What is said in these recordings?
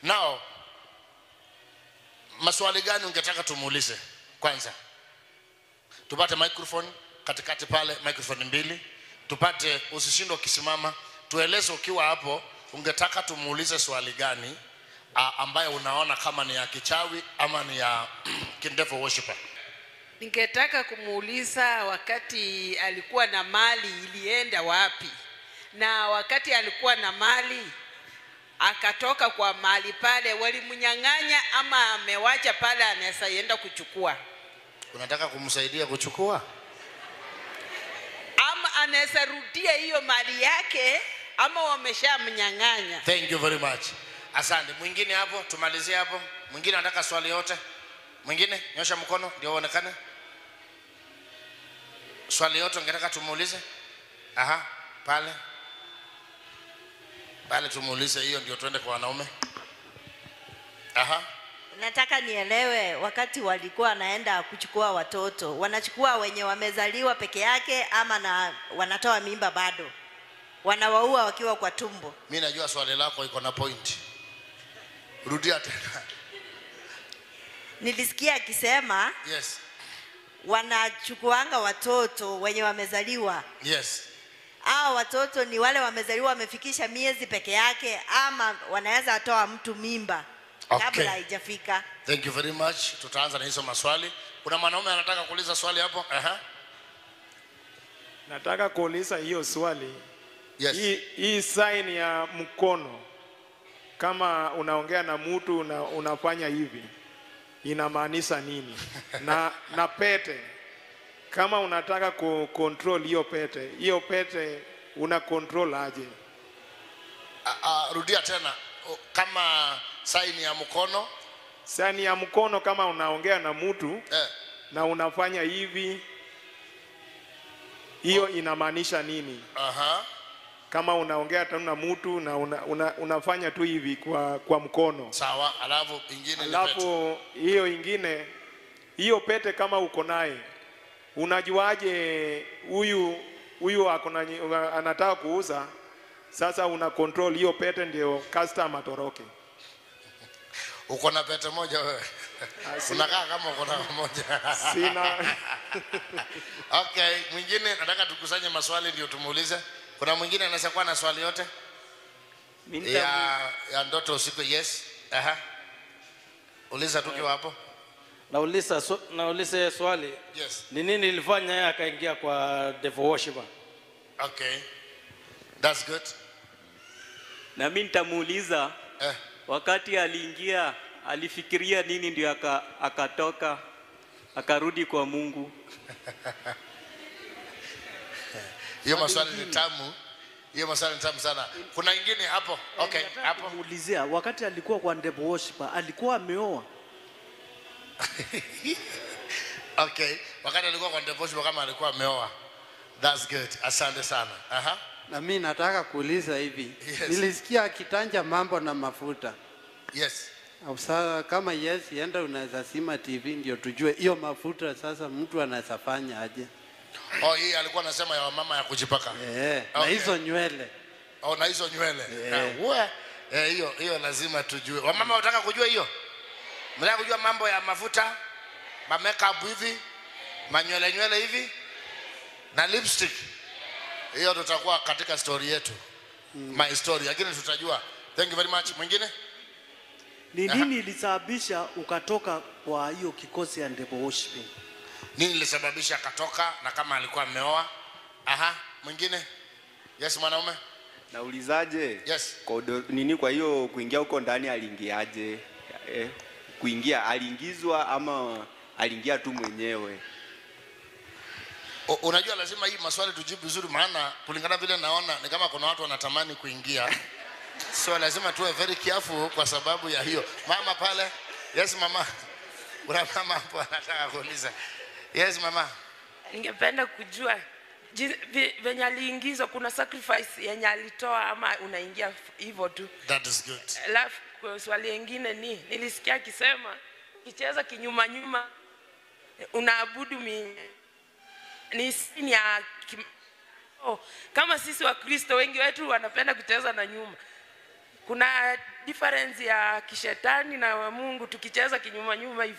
Now, maswali gani ungetaka tumuulize kwanza? Tupate microphone katikati pale, microphone mbili. Tupate, usishinde ukisimama, tueleze ukiwa hapo, ungetaka tumuulize swali gani a, ambayo unaona kama ni ya kichawi ama ni ya kindevo worshiper. Ningetaka kumuuliza wakati alikuwa na mali ilienda wapi, na wakati alikuwa na mali akatoka kwa mali pale, walimnyang'anya ama amewacha pale, anaweza enda kuchukua, Unataka kumsaidia kuchukua? ama anaweza rudia hiyo mali yake, ama wameshamnyang'anya. Thank you very much. Asante. Mwingine hapo, tumalizie hapo. Mwingine anataka swali yote? Mwingine nyosha mkono ndio uonekane. Swali yote ungetaka tumuulize? Aha, pale pale tumuulize hiyo, ndio tuende kwa wanaume. Aha, Nataka nielewe, wakati walikuwa wanaenda kuchukua watoto, wanachukua wenye wamezaliwa peke yake ama na wanatoa mimba bado, wanawaua wakiwa kwa tumbo? mi najua swali lako iko na point. Rudia tena. Nilisikia akisema Yes, wanachukuanga watoto wenye wamezaliwa. yes. Hao watoto ni wale wamezaliwa wamefikisha miezi peke yake, ama wanaweza toa mtu mimba Okay. kabla haijafika. Thank you very much. Tutaanza na hizo maswali. Kuna mwanaume anataka kuuliza swali hapo? Aha. Nataka kuuliza hiyo swali. Yes. Hii, hii sign ya mkono kama unaongea na mtu una, unafanya hivi inamaanisha nini? na, na pete kama unataka ku control hiyo pete, hiyo pete una control aje? Ah, ah, rudia tena O, kama saini ya mkono Sign ya mkono kama unaongea na mtu eh, na unafanya hivi, hiyo inamaanisha nini? aha. Kama unaongea tu na mtu na una, una, unafanya tu hivi kwa, kwa mkono Sawa, alafu ingine ni pete. alafu hiyo ingine hiyo pete kama uko naye unajuaje huyu huyu ako na nyi- anataka kuuza sasa una control hiyo pete ndio customer atoroke Uko na pete moja wewe? Ah, si- Unakaa kama uko na moja. sina Okay, mwingine nataka tukusanye maswali ndio tumuulize. Kuna mwingine anaweza kuwa na swali yote Mimi nita- ya, ya ndoto usiku? Yes. Aha. Uliza tukiwa hapo. nauliza swa- nauliza swali Yes. ni nini ilifanya yeye akaingia kwa devil worshiper Okay. That's good. na mimi nitamuuliza Eh. wakati aliingia alifikiria nini ndio aka, akatoka akarudi kwa Mungu. Hiyo maswali ni tamu. Hiyo maswali ni tamu sana. Kuna ingine hapo. Okay, hapo. Muulizia wakati alikuwa kwa devil worshiper alikuwa ameoa. Okay. Wakati alikuwa kwa devotion kama alikuwa ameoa. That's good. Asante sana. Aha. Na mimi nataka kuuliza hivi. Yes. Nilisikia akitanja mambo na mafuta. Yes. Au Sasa kama yes, enda unaweza sima TV ndio tujue hiyo mafuta sasa mtu anaweza fanya aje. Oh, hii alikuwa anasema ya wamama ya kujipaka. Eh, na Okay. hizo nywele. Oh, na hizo nywele. Eh. Ah, uwe. Eh, hiyo hiyo lazima tujue. Wamama wanataka kujua hiyo? Mnataka kujua mambo ya mafuta? Ma makeup hivi? Manywele nywele hivi? Na lipstick. Hiyo tutakuwa katika story yetu. My story, lakini tutajua. Thank you very much. Mwingine? Ni nini ilisababisha ukatoka kwa hiyo kikosi ya devil worshiping? Nini ilisababisha akatoka na kama alikuwa ameoa? Aha, mwingine? Yes, mwanaume? Naulizaje? Yes. Kwa udo- nini kwa hiyo kuingia huko ndani aliingiaje? Eh, kuingia aliingizwa ama aliingia tu mwenyewe? U- unajua lazima hii maswali tujibu vizuri maana kulingana vile naona ni kama kuna watu wanatamani kuingia so lazima tuwe very careful kwa sababu ya hiyo mama pale yes mama kuna mama hapo anataka kuuliza yes mama ningependa kujua ji- vi- venye aliingizwa kuna sacrifice yenye alitoa ama unaingia f- hivyo tu that is good alafu kwa swali lingine ni nilisikia akisema ukicheza kinyuma nyuma unaabudu mi ni sini ya kim... oh, kama sisi wakristo wengi wetu wanapenda kucheza na nyuma kuna difference ya kishetani na wa Mungu tukicheza kinyuma nyuma hivi.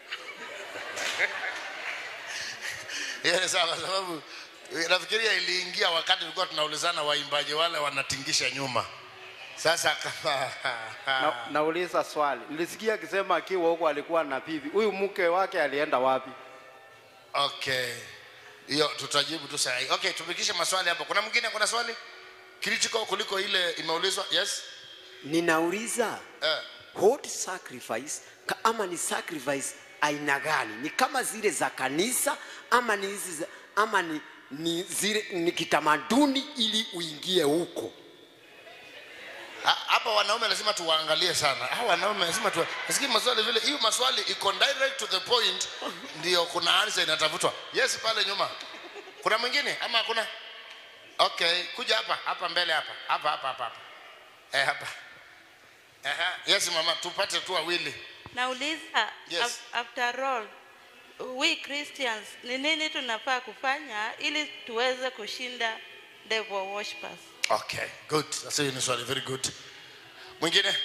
hiyo ni sawa kwa sababu eh, nafikiria iliingia wakati tulikuwa tunaulizana waimbaji wale wanatingisha nyuma sasa kama Na, nauliza swali, nilisikia akisema akiwa huko alikuwa na bibi, huyu mke wake alienda wapi? okay hiyo tutajibu tu saa hii okay tupikishe maswali hapo kuna mwingine kuna swali critical kuliko ile imeulizwa yes ninauliza eh. what sacrifice ka- ama ni sacrifice aina gani ni kama zile za kanisa ama ni hizi za- ama ni, ni zile ni kitamaduni ili uingie huko Ha- hapa wanaume lazima tuwaangalie sana hawa wanaume lazima tu nasikia maswali vile hiyo maswali iko direct to the point ndio kuna answer inatafutwa yes pale nyuma kuna mwingine ama hakuna okay kuja hapa hapa mbele hapa hapa hapa hapa hapa eh hapa Aha. yes mama tupate tu wawili Nauliza, Yes. af- after all, we Christians ni nini tunafaa kufanya ili tuweze kushinda devil worshippers? okay good sasa hiyo ni swali very good mwingine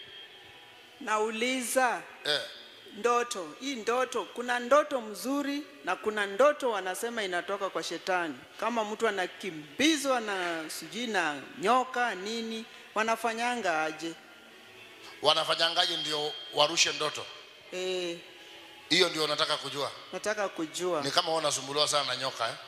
Nauliza eh. ndoto, hii ndoto, kuna ndoto mzuri na kuna ndoto wanasema inatoka kwa shetani, kama mtu anakimbizwa na sijui na nyoka nini, wanafanyanga aje? wanafanyangaje ndio warushe ndoto E, hiyo ndio nataka kujua nataka kujua ni kama wewe unasumbuliwa sana na nyoka eh?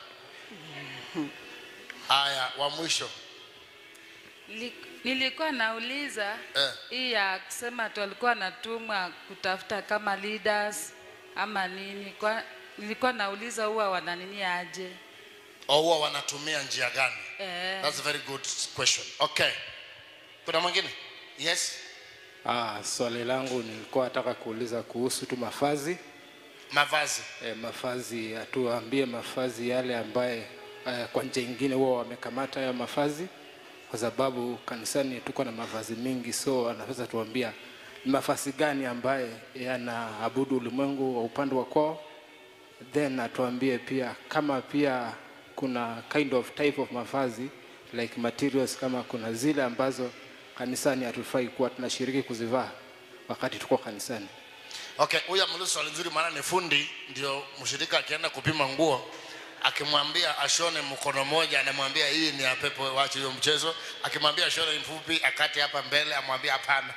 haya wa mwisho Li- Nilikuwa nauliza eh. hii ya kusema tu alikuwa anatumwa kutafuta kama leaders ama nini. Kwa, nilikuwa nauliza huwa wananini aje? au huwa wanatumia njia gani Eh. that's a very good question okay kuna mwingine yes Ah, swali langu nilikuwa nataka kuuliza kuhusu tu mafazi mavazi e, mafazi atuambie mafazi yale ambaye e, kwa njia ingine huwa wamekamata hayo mafazi kwa sababu kanisani tuko na mavazi mingi so anaweza tuambia ni mavazi gani ambaye yanaabudu ulimwengu wa upande wa kwao then atuambie pia kama pia kuna kind of type of mavazi like materials kama kuna zile ambazo kanisani hatufai kuwa tunashiriki kuzivaa wakati tuko kanisani okay huyu ameuliza swali nzuri maana ni fundi ndio mshirika akienda kupima nguo akimwambia ashone mkono moja anamwambia hii ni ya pepo wache hiyo mchezo akimwambia ashone mfupi akati hapa mbele amwambia hapana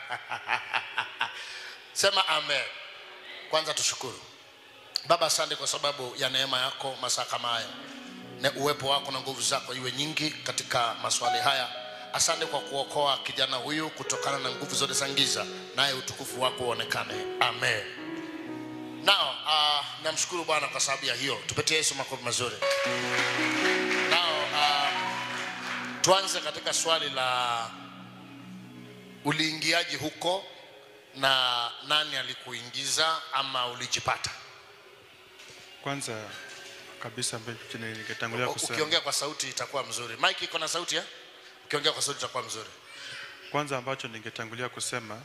sema amen kwanza tushukuru baba asante kwa sababu ya neema yako masaa kama haya na uwepo wako na nguvu zako iwe nyingi katika maswali haya asante kwa kuokoa kijana huyu kutokana na nguvu zote za giza naye utukufu wako uonekane amen nao uh, namshukuru bwana kwa sababu ya hiyo tupatie yesu makofi mazuri nao uh, tuanze katika swali la uliingiaji huko na nani alikuingiza ama ulijipata kwanza kabisa ambacho chenye ningetangulia U- kusema ukiongea kwa sauti itakuwa mzuri mike iko na sauti eh? ukiongea kwa sauti itakuwa mzuri kwanza ambacho ningetangulia kusema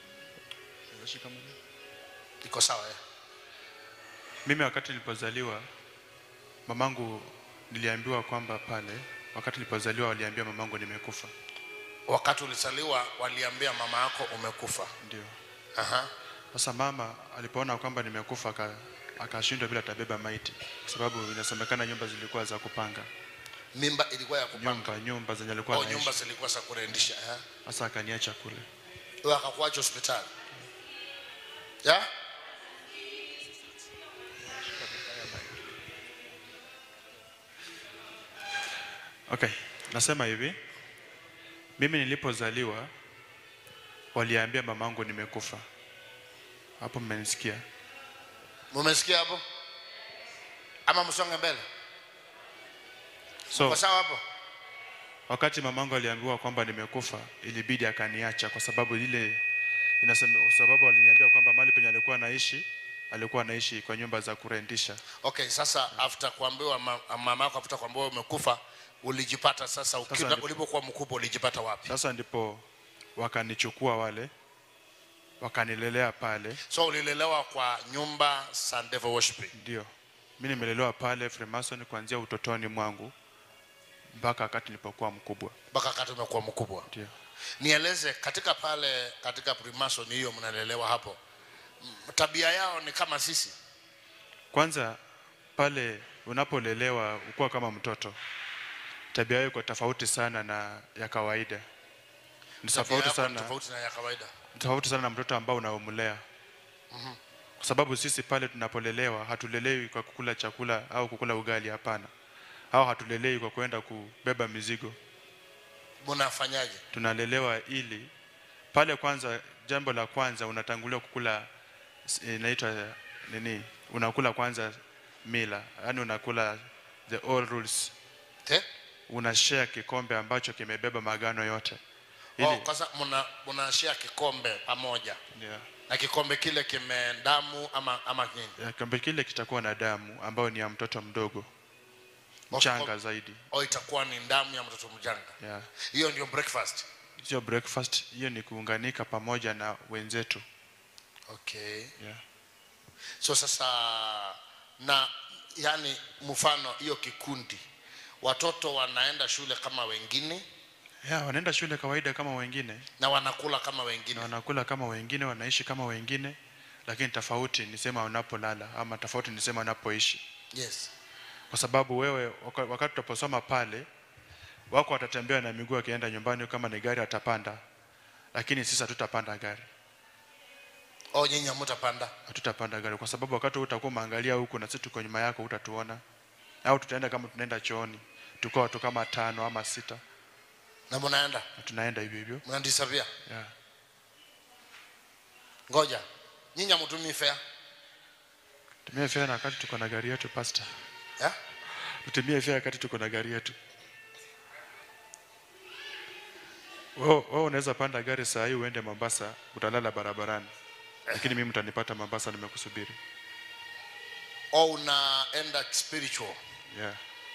iko sawa eh? mimi wakati nilipozaliwa mamangu niliambiwa kwamba pale wakati nilipozaliwa waliambia mamangu nimekufa wakati ulizaliwa waliambia mama yako umekufa ndio Aha. sasa mama alipoona kwamba nimekufa aka- akashindwa bila tabeba maiti kwa sababu inasemekana nyumba zilikuwa za kupanga mimba ilikuwa ya kupanga nyumba nyumba zenye alikuwa oh, anaishi. nyumba zilikuwa za kurendisha eh? sasa akaniacha kule Wewe akakuacha hospitali ya okay nasema hivi mimi nilipozaliwa waliambia mamangu nimekufa hapo mmenisikia mumesikia hapo ama msonge mbele so kwa sawa hapo wakati mamangu aliambiwa kwamba nimekufa ilibidi akaniacha kwa sababu ile inasema kwa sababu aliniambia kwamba mahali penye alikuwa anaishi alikuwa anaishi kwa nyumba za kurendisha okay sasa after kuambiwa ma- mama yako after kuambiwa umekufa ulijipata sasa uki- Sasa ndipo- ulipokuwa mkubwa ulijipata wapi sasa ndipo wakanichukua wale wakanilelea pale so ulilelewa kwa nyumba za devil worshiping ndio mi nimelelewa pale freemason kuanzia utotoni mwangu mpaka wakati nilipokuwa mkubwa mpaka wakati umekuwa mkubwa ndio nieleze katika pale katika primason hiyo mnalelewa hapo m- tabia yao ni kama sisi Kwanza pale unapolelewa ukuwa kama mtoto, tabia yako iko tofauti sana na ya kawaida. Ni Tabia tofauti yako ni sana, tofauti na ya kawaida ni tofauti sana na mtoto ambao unaomlea, Mhm. kwa sababu sisi pale tunapolelewa hatulelewi kwa kukula chakula au kukula ugali, hapana, au hatulelewi kwa kwenda kubeba mizigo. mnafanyaje Tunalelewa ili pale kwanza, jambo la kwanza unatangulia kukula s- inaitwa nini, unakula kwanza mila, yani unakula the all rules Te? una share kikombe ambacho kimebeba magano yote oh, kwanza mna mnashia kikombe pamoja yeah. na kikombe kile kime damu ama ama nini Ya, kikombe kile kitakuwa na damu ambayo ni ya mtoto mdogo mchanga zaidi au itakuwa ni damu ya mtoto mjanga yeah. hiyo ndio breakfast sio breakfast hiyo ni kuunganika pamoja na wenzetu okay yeah. so sasa na yani mfano hiyo kikundi watoto wanaenda shule kama wengine yeah, wanaenda shule kawaida kama wengine na wanakula kama wengine na wanakula kama wengine wanaishi kama wengine lakini tofauti ni sema wanapolala ama tofauti ni sema wanapoishi yes kwa sababu wewe waka- wakati utaposoma pale wako watatembea na miguu akienda nyumbani kama ni gari atapanda lakini sisi hatutapanda gari au nyinyi hamtapanda hatutapanda gari kwa sababu wakati wewe utakuwa umeangalia huku na sisi tuko nyuma yako utatuona au tutaenda kama tunaenda chooni tuko watu kama tano ama sita na mnaenda na tunaenda hivyo hivyo mnadisappear yeah. ngoja nyinyi hamtumii fare tumie fare na wakati tuko na gari yetu pastor yeah? tutumie fare wakati tuko na gari yetu wewe wewe unaweza panda gari saa hii uende Mombasa utalala barabarani lakini mimi mtanipata Mombasa nimekusubiri au unaenda spiritual yeah.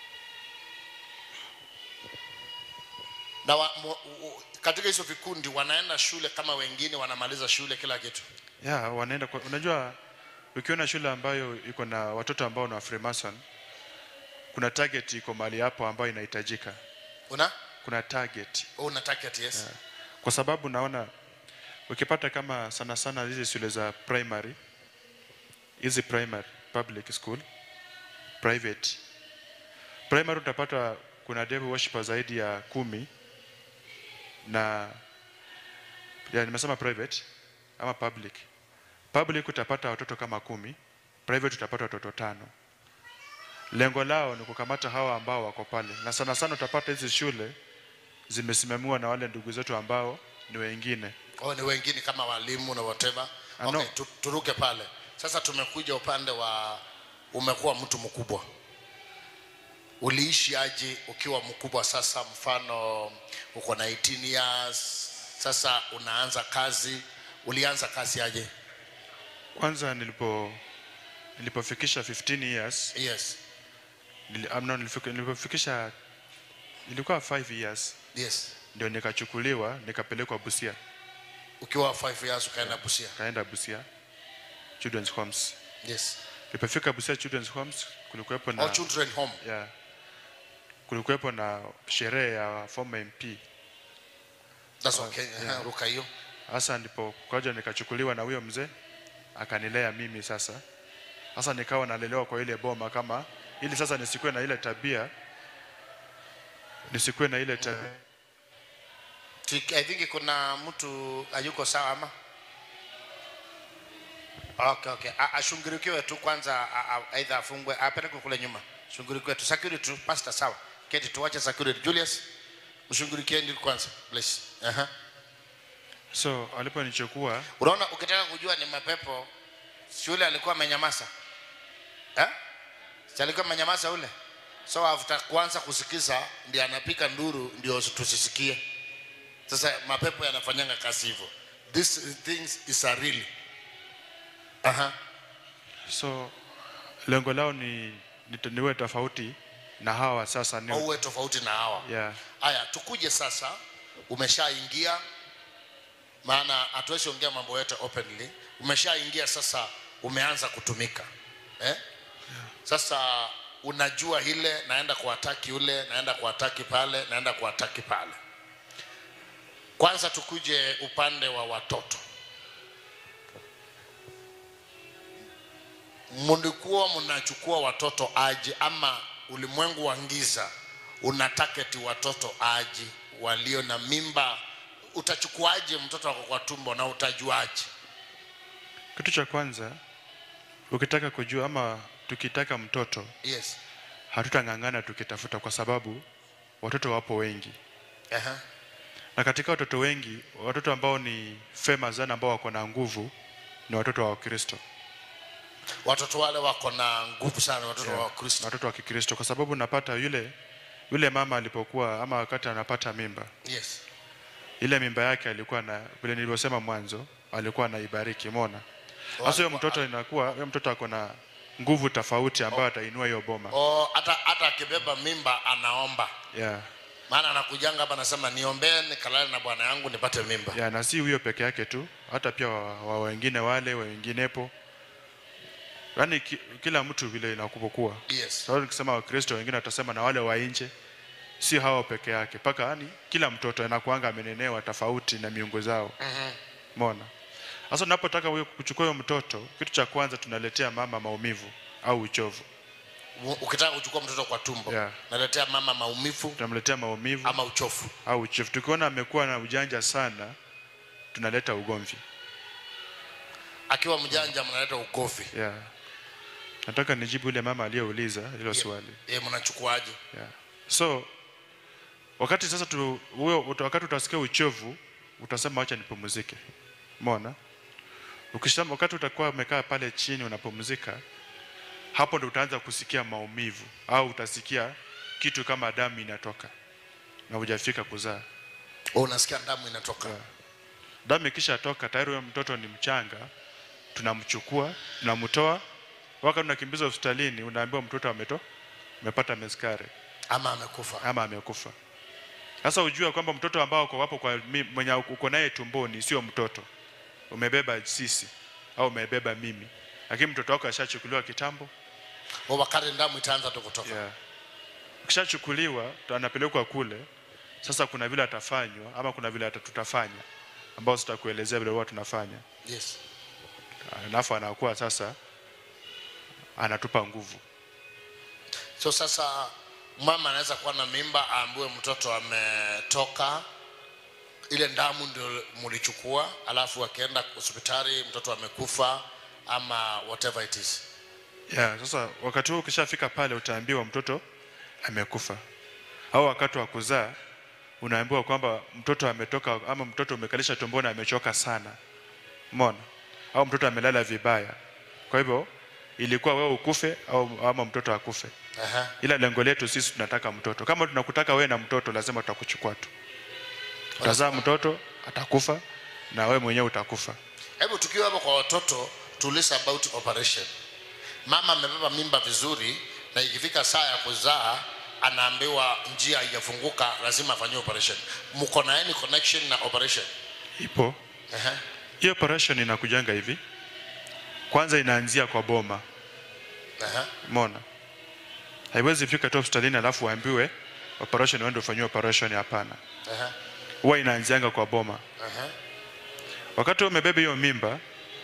na wa, mu, u, katika hizo vikundi wanaenda shule kama wengine wanamaliza shule kila kitu yeah, wanaenda kwa, unajua ukiona shule ambayo iko na watoto ambao ni wa Freemason kuna target iko mahali hapo ambayo inahitajika una kuna target oh, una target yes yeah. kwa sababu naona ukipata kama sana sana hizi shule za primary hizi primary public school private primary utapata kuna devil worshiper zaidi ya kumi na ya, nimesema private ama public public utapata watoto kama kumi private utapata watoto tano lengo lao ni kukamata hawa ambao wako pale na sana sana utapata hizi shule zimesimamiwa na wale ndugu zetu ambao ni wengine oh, ni wengine kama walimu na whatever Ah, okay, no. tu, turuke pale sasa tumekuja upande wa umekuwa mtu mkubwa uliishi aje ukiwa mkubwa sasa mfano uko na 18 years sasa unaanza kazi ulianza kazi aje kwanza nilipo nilipofikisha 15 years yes nili, um, no, nilifika- nilipofikisha ilikuwa 5 years yes ndio nikachukuliwa nikapelekwa Busia ukiwa 5 years ukaenda Busia kaenda Busia children's homes yes nilipofika Busia children's homes kulikuwepo na oh, children home yeah, kulikuwepo na sherehe ya former MP that's okay yeah. ruka hiyo Sasa ndipo kwaja nikachukuliwa na huyo mzee akanilea mimi sasa. Sasa nikawa nalelewa kwa ile boma kama ili sasa nisikuwe na ile tabia nisikuwe na ile tabia Ti- I think kuna mtu hayuko sawa ama okay, okay. A- ashungurikiwe tu kwanza a- a- aidha afungwe apelekwe kule nyuma shungurikiwe tu security tu pastor sawa keti tuwache security Julius mshungurikieni kwanza please uh-huh. so aliponichukua unaona ukitaka kujua ni mapepo shule alikuwa amenyamaza eh? si alikuwa amenyamaza ule so after kuanza kusikiza ndio anapika nduru ndio tusisikie sasa mapepo yanafanyanga kazi hivyo this things is a really Aha. so lengo lao ni, ni niwe tofauti na hawa sasa ni au uwe tofauti na hawa yeah. haya tukuje sasa umeshaingia maana hatuwezi ongea mambo yote openly umeshaingia sasa umeanza kutumika eh? sasa unajua ile naenda kuataki ule naenda kuataki pale naenda kuataki pale kwanza tukuje upande wa watoto mlikuwa mnachukua watoto aje ama ulimwengu wa giza una target watoto aje walio na mimba utachukuaje mtoto wako kwa tumbo na utajuaje kitu cha kwanza ukitaka kujua ama tukitaka mtoto yes hatutang'ang'ana tukitafuta kwa sababu watoto wapo wengi Aha. na katika watoto wengi watoto ambao ni famous sana ambao wako na nguvu ni watoto wa wakristo watoto wale wako na nguvu sana watoto Yeah, wa kristo watoto wa kikristo kwa sababu napata yule yule mama alipokuwa ama wakati anapata mimba yes ile mimba yake alikuwa na vile nilivyosema mwanzo alikuwa anaibariki mona sasa huyo mtoto inakuwa huyo mtoto ako na nguvu tofauti ambayo atainua hiyo boma o hata hata akibeba mimba anaomba yeah. maana anakujanga hapa anasema niombee nikalale na bwana yangu nipate mimba ya na si huyo peke yake tu hata pia wa, wa wengine wale wenginepo yaani ki, kila mtu vile inakupokuwa yes sababu nikisema wakristo wengine watasema na wale wa nje si hao peke yake mpaka yani kila mtoto anakuanga amenenewa tofauti na miungo zao Mhm. mona sasa tunapotaka huyo kuchukua huyo mtoto kitu cha kwanza tunaletea mama maumivu au uchovu U- ukitaka kuchukua mtoto kwa tumbo Yeah. naletea mama maumivu tunamletea maumivu ama uchofu au uchovu tukiona amekuwa na ujanja sana tunaleta ugomvi akiwa mjanja mnaleta ugovi yeah. nataka nijibu yule mama aliyeuliza hilo swali ye mnachukuaje yeah. so wakati sasa tu, huyo uta- wakati utasikia uchovu utasema wacha nipumzike mona ukisema wakati utakuwa umekaa pale chini unapumzika hapo ndo utaanza kusikia maumivu au utasikia kitu kama damu inatoka na hujafika kuzaa Oh, unasikia damu inatoka damu ikishatoka tayari huyo mtoto ni mchanga tunamchukua tunamtoa wakati unakimbizwa hospitalini unaambiwa mtoto ameto amepata meskare ama amekufa ama amekufa sasa ujua kwamba mtoto ambao uko wapo kwa mi- mwenye uko naye tumboni sio mtoto umebeba sisi au umebeba mimi lakini mtoto wako ashachukuliwa kitambo O, wakati damu itaanza tu kutoka yeah. ukishachukuliwa tu- anapelekwa kule sasa kuna vile atafanywa ama kuna vile ata- tutafanya ambao sitakuelezea vile huwa tunafanya yes alafu anakuwa sasa anatupa nguvu so sasa mama anaweza kuwa na mimba aambiwe mtoto ametoka ile damu ndio mlichukua alafu akienda hospitali mtoto amekufa ama whatever it is yeah, sasa wakati huo ukishafika pale utaambiwa mtoto amekufa au wakati wa kuzaa unaambiwa kwamba mtoto ametoka ama mtoto umekalisha tumboni amechoka sana mona au mtoto amelala vibaya kwa hivyo ilikuwa wewe ukufe au ama mtoto akufe Aha. ila lengo letu sisi tunataka mtoto kama tunakutaka wewe na mtoto lazima tutakuchukua tu utazaa mtoto atakufa na wewe mwenyewe utakufa hebu tukiwa hapo kwa watoto tuulize about operation mama amebeba mimba vizuri na ikifika saa ya kuzaa anaambiwa njia haijafunguka lazima afanyiwe operation mko na any connection na operation ipo Aha. hiyo operation inakujanga hivi kwanza inaanzia kwa boma Aha. mona haiwezi fika tu hospitalini alafu uambiwe operation uende ufanyiwe operation hapana Aha. huwa inaanzianga kwa boma Aha. wakati wewe umebeba hiyo mimba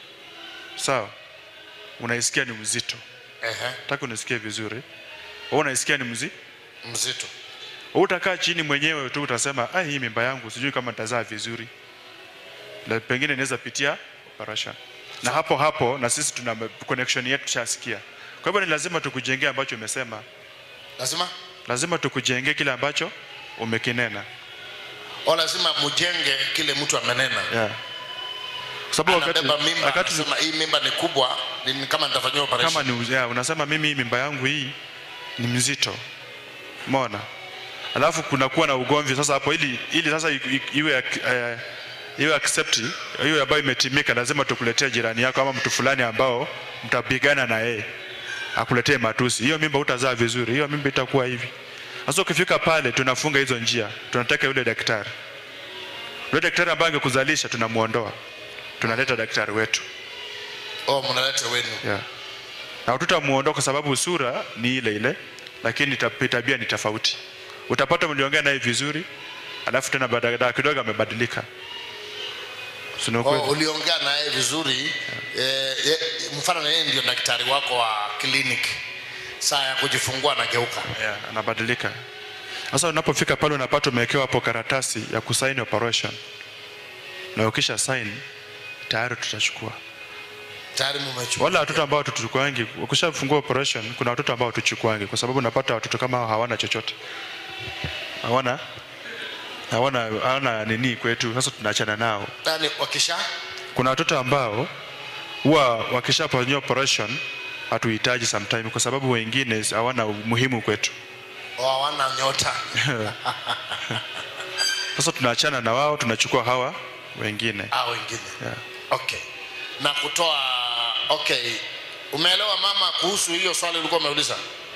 sawa unaisikia ni mzito Aha. taka unisikie vizuri wewe unaisikia ni mzi mzito wewe utakaa chini mwenyewe tu utasema ah hii mimba yangu sijui kama nitazaa vizuri na pengine inaweza pitia operation na hapo hapo na sisi tuna connection yetu tushasikia kwa hivyo ni lazima tukujengee ambacho umesema lazima lazima tukujengee kile ambacho umekinena o lazima mujenge kile mtu amenena yeah. Kwa sababu wakati, anabeba mimba wakati anasema hii mimba ni kubwa ni kama nitafanyiwa operation kama ni yeah, unasema mimi hii mimba yangu hii ni mzito umeona alafu kunakuwa na ugomvi sasa hapo ili ili sasa i- i- iwe uh, iwe accept hiyo ambayo imetimika lazima tukuletee jirani yako ama mtu fulani ambao mtapigana na yeye akuletee matusi hiyo mimba utazaa vizuri hiyo mimba itakuwa hivi sasa ukifika pale tunafunga hizo njia tunataka yule daktari yule daktari ambaye angekuzalisha tunamuondoa tunaleta daktari wetu oh mnaleta wenu yeah. na tutamuondoa kwa sababu sura ni ile ile lakini tab- tabia ni tofauti utapata mliongea naye vizuri alafu tena baada ya kidogo amebadilika sina Oh, kweli uliongea naye vizuri eh, eh, mfano yeye ndio daktari wako wa clinic saa ya kujifungua anageuka yeah, anabadilika sasa unapofika pale unapata umewekewa hapo karatasi ya kusaini operation na ukisha sign tayari tutachukua tayari mumechukua wala watoto ambao tuchukuangi ukishafungua operation kuna watoto ambao tuchukuangi kwa sababu unapata watoto kama hao hawana chochote hawana hawana hawana nini kwetu sasa tunaachana nao yani wakisha kuna watoto ambao huwa wakishafanyiwa operation hatuhitaji sometime kwa sababu wengine hawana umuhimu kwetu oh, hawana nyota sasa tunaachana na wao tunachukua hawa wengine ah, wengine yeah. okay na kutoa okay umeelewa mama kuhusu hiyo swali ulikuwa umeuliza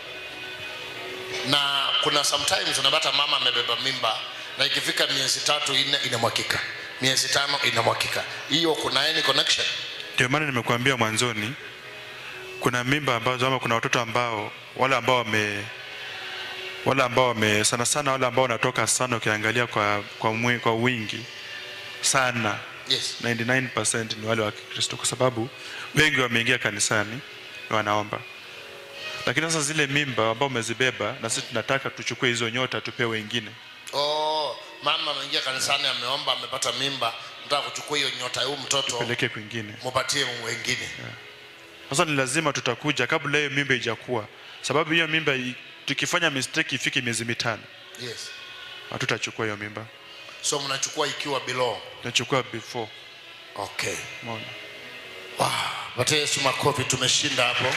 na kuna sometimes unapata mama amebeba mimba na ikifika miezi tatu ine inamwakika miezi tano inamwakika hiyo kuna any connection ndio maana nimekuambia mwanzoni kuna mimba ambazo ama kuna watoto ambao wale ambao wame wale ambao wame sana sana wale ambao wanatoka sana ukiangalia kwa kwa, mwi, kwa wingi sana yes 99% ni wale wa Kikristo kwa sababu wengi wameingia kanisani na wanaomba lakini sasa zile mimba ambao umezibeba na sisi tunataka tuchukue hizo nyota tupee wengine oh mama ameingia kanisani ameomba amepata mimba nataka kuchukua hiyo nyota ya huyu mtoto peleke kwingine mupatie wengine sasa ni lazima tutakuja kabla hiyo mimba ijakuwa sababu hiyo mimba i- tukifanya mistake ifike miezi mitano yes hatutachukua hiyo mimba so mnachukua ikiwa below tunachukua before okay Umeona? patie yesu makofi tumeshinda hapo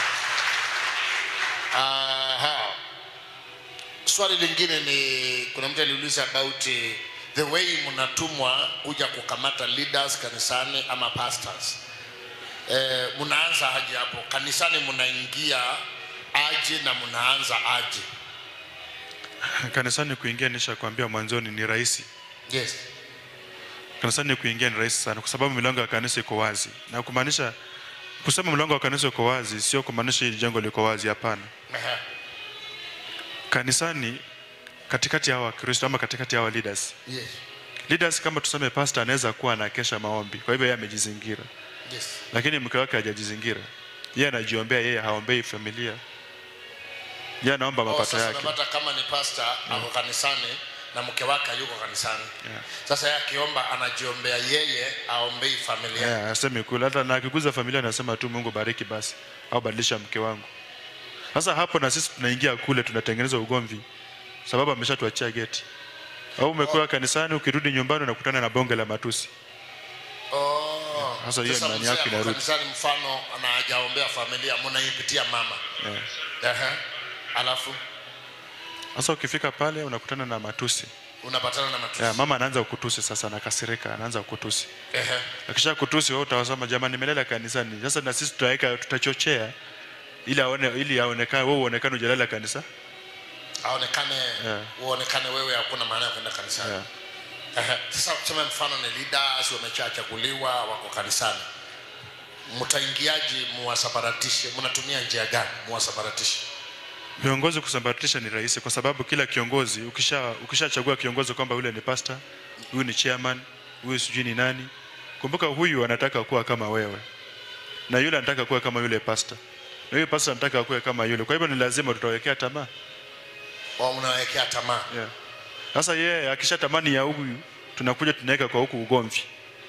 Aha. swali lingine ni kuna mtu aliuliza about eh, the way mnatumwa kuja kukamata leaders kanisani ama pastors eh, mnaanza aje hapo kanisani mnaingia aje na mnaanza aje kanisani kuingia nishakwambia mwanzoni ni rahisi yes kanisani kuingia ni rahisi sana kwa sababu milango ya kanisa iko wazi na kumaanisha kusema mlango wa kanisa uko wazi sio kumaanisha hili jengo liko wazi hapana Aha. kanisani katikati ya hawa wakristo ama katikati ya hawa leaders yes leaders kama tuseme pastor anaweza kuwa anakesha maombi kwa hivyo yeye amejizingira yes lakini mke wake hajajizingira yeye anajiombea yeye haombei familia yeye anaomba Oh, mapato sasa yake unapata kama ni pastor ako kanisani na mke wake hayuko kanisani Yeah. sasa yeye akiomba anajiombea yeye aombei familia Yeah, asemi kule hata na akiguza familia anasema tu Mungu bariki basi au badilisha mke wangu. Sasa hapo na sisi tunaingia kule tunatengeneza ugomvi sababu ameshatuachia geti. Au umekuwa kanisani ukirudi nyumbani unakutana na bonge la matusi. Oh. Sasa hiyo Sasa imani mzee yako ako inarudi. kanisani mfano ana hajaombea familia mnaipitia mama Yeah. Ehe. alafu Sasa ukifika pale unakutana na matusi. unapatana na matusi Yeah, mama anaanza kukutusi sasa anakasirika anaanza kukutusi. Ehe. Akisha kutusi wewe utawasema jamani nimelala kanisani. Sasa na sisi tutaweka tutachochea ili aone ili aonekane wewe uonekane hujalala kanisa. aonekane Yeah. uonekane wewe hakuna maana ya kwenda kanisani Yeah. Ehe. sasa tuseme mfano ni leaders wameshachaguliwa wako kanisani mtaingiaje muwasaparatishe mnatumia njia gani muwasaparatishe Viongozi kusambaratisha ni rahisi kwa sababu kila kiongozi ukisha ukishachagua kiongozi kwamba yule ni pastor, huyu ni chairman, huyu sijui ni nani. Kumbuka huyu anataka kuwa kama wewe. Na yule anataka kuwa kama yule pastor. Na yule pastor anataka kuwa kama yule. Kwa hivyo ni lazima tutawekea tamaa. wa mnawekea tamaa Yeah. Sasa yeye akisha tamani ya huyu tunakuja tunaweka kwa huku ugomvi.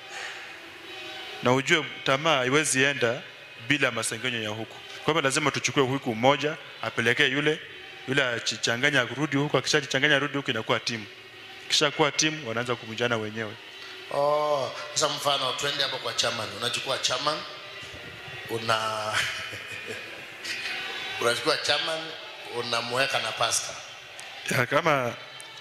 Na ujue tamaa haiwezi enda bila masengenyo ya huku. Kwa hivyo lazima tuchukue huku mmoja apelekee yule yule achichanganya kurudi huku, akishajichanganya arudi huku, inakuwa timu. Kisha kuwa timu, wanaanza kuvunjana wenyewe. Oh, sasa mfano twende hapo kwa chairman. Unachukua chairman una unachukua chairman unamweka na pastor. Ya, kama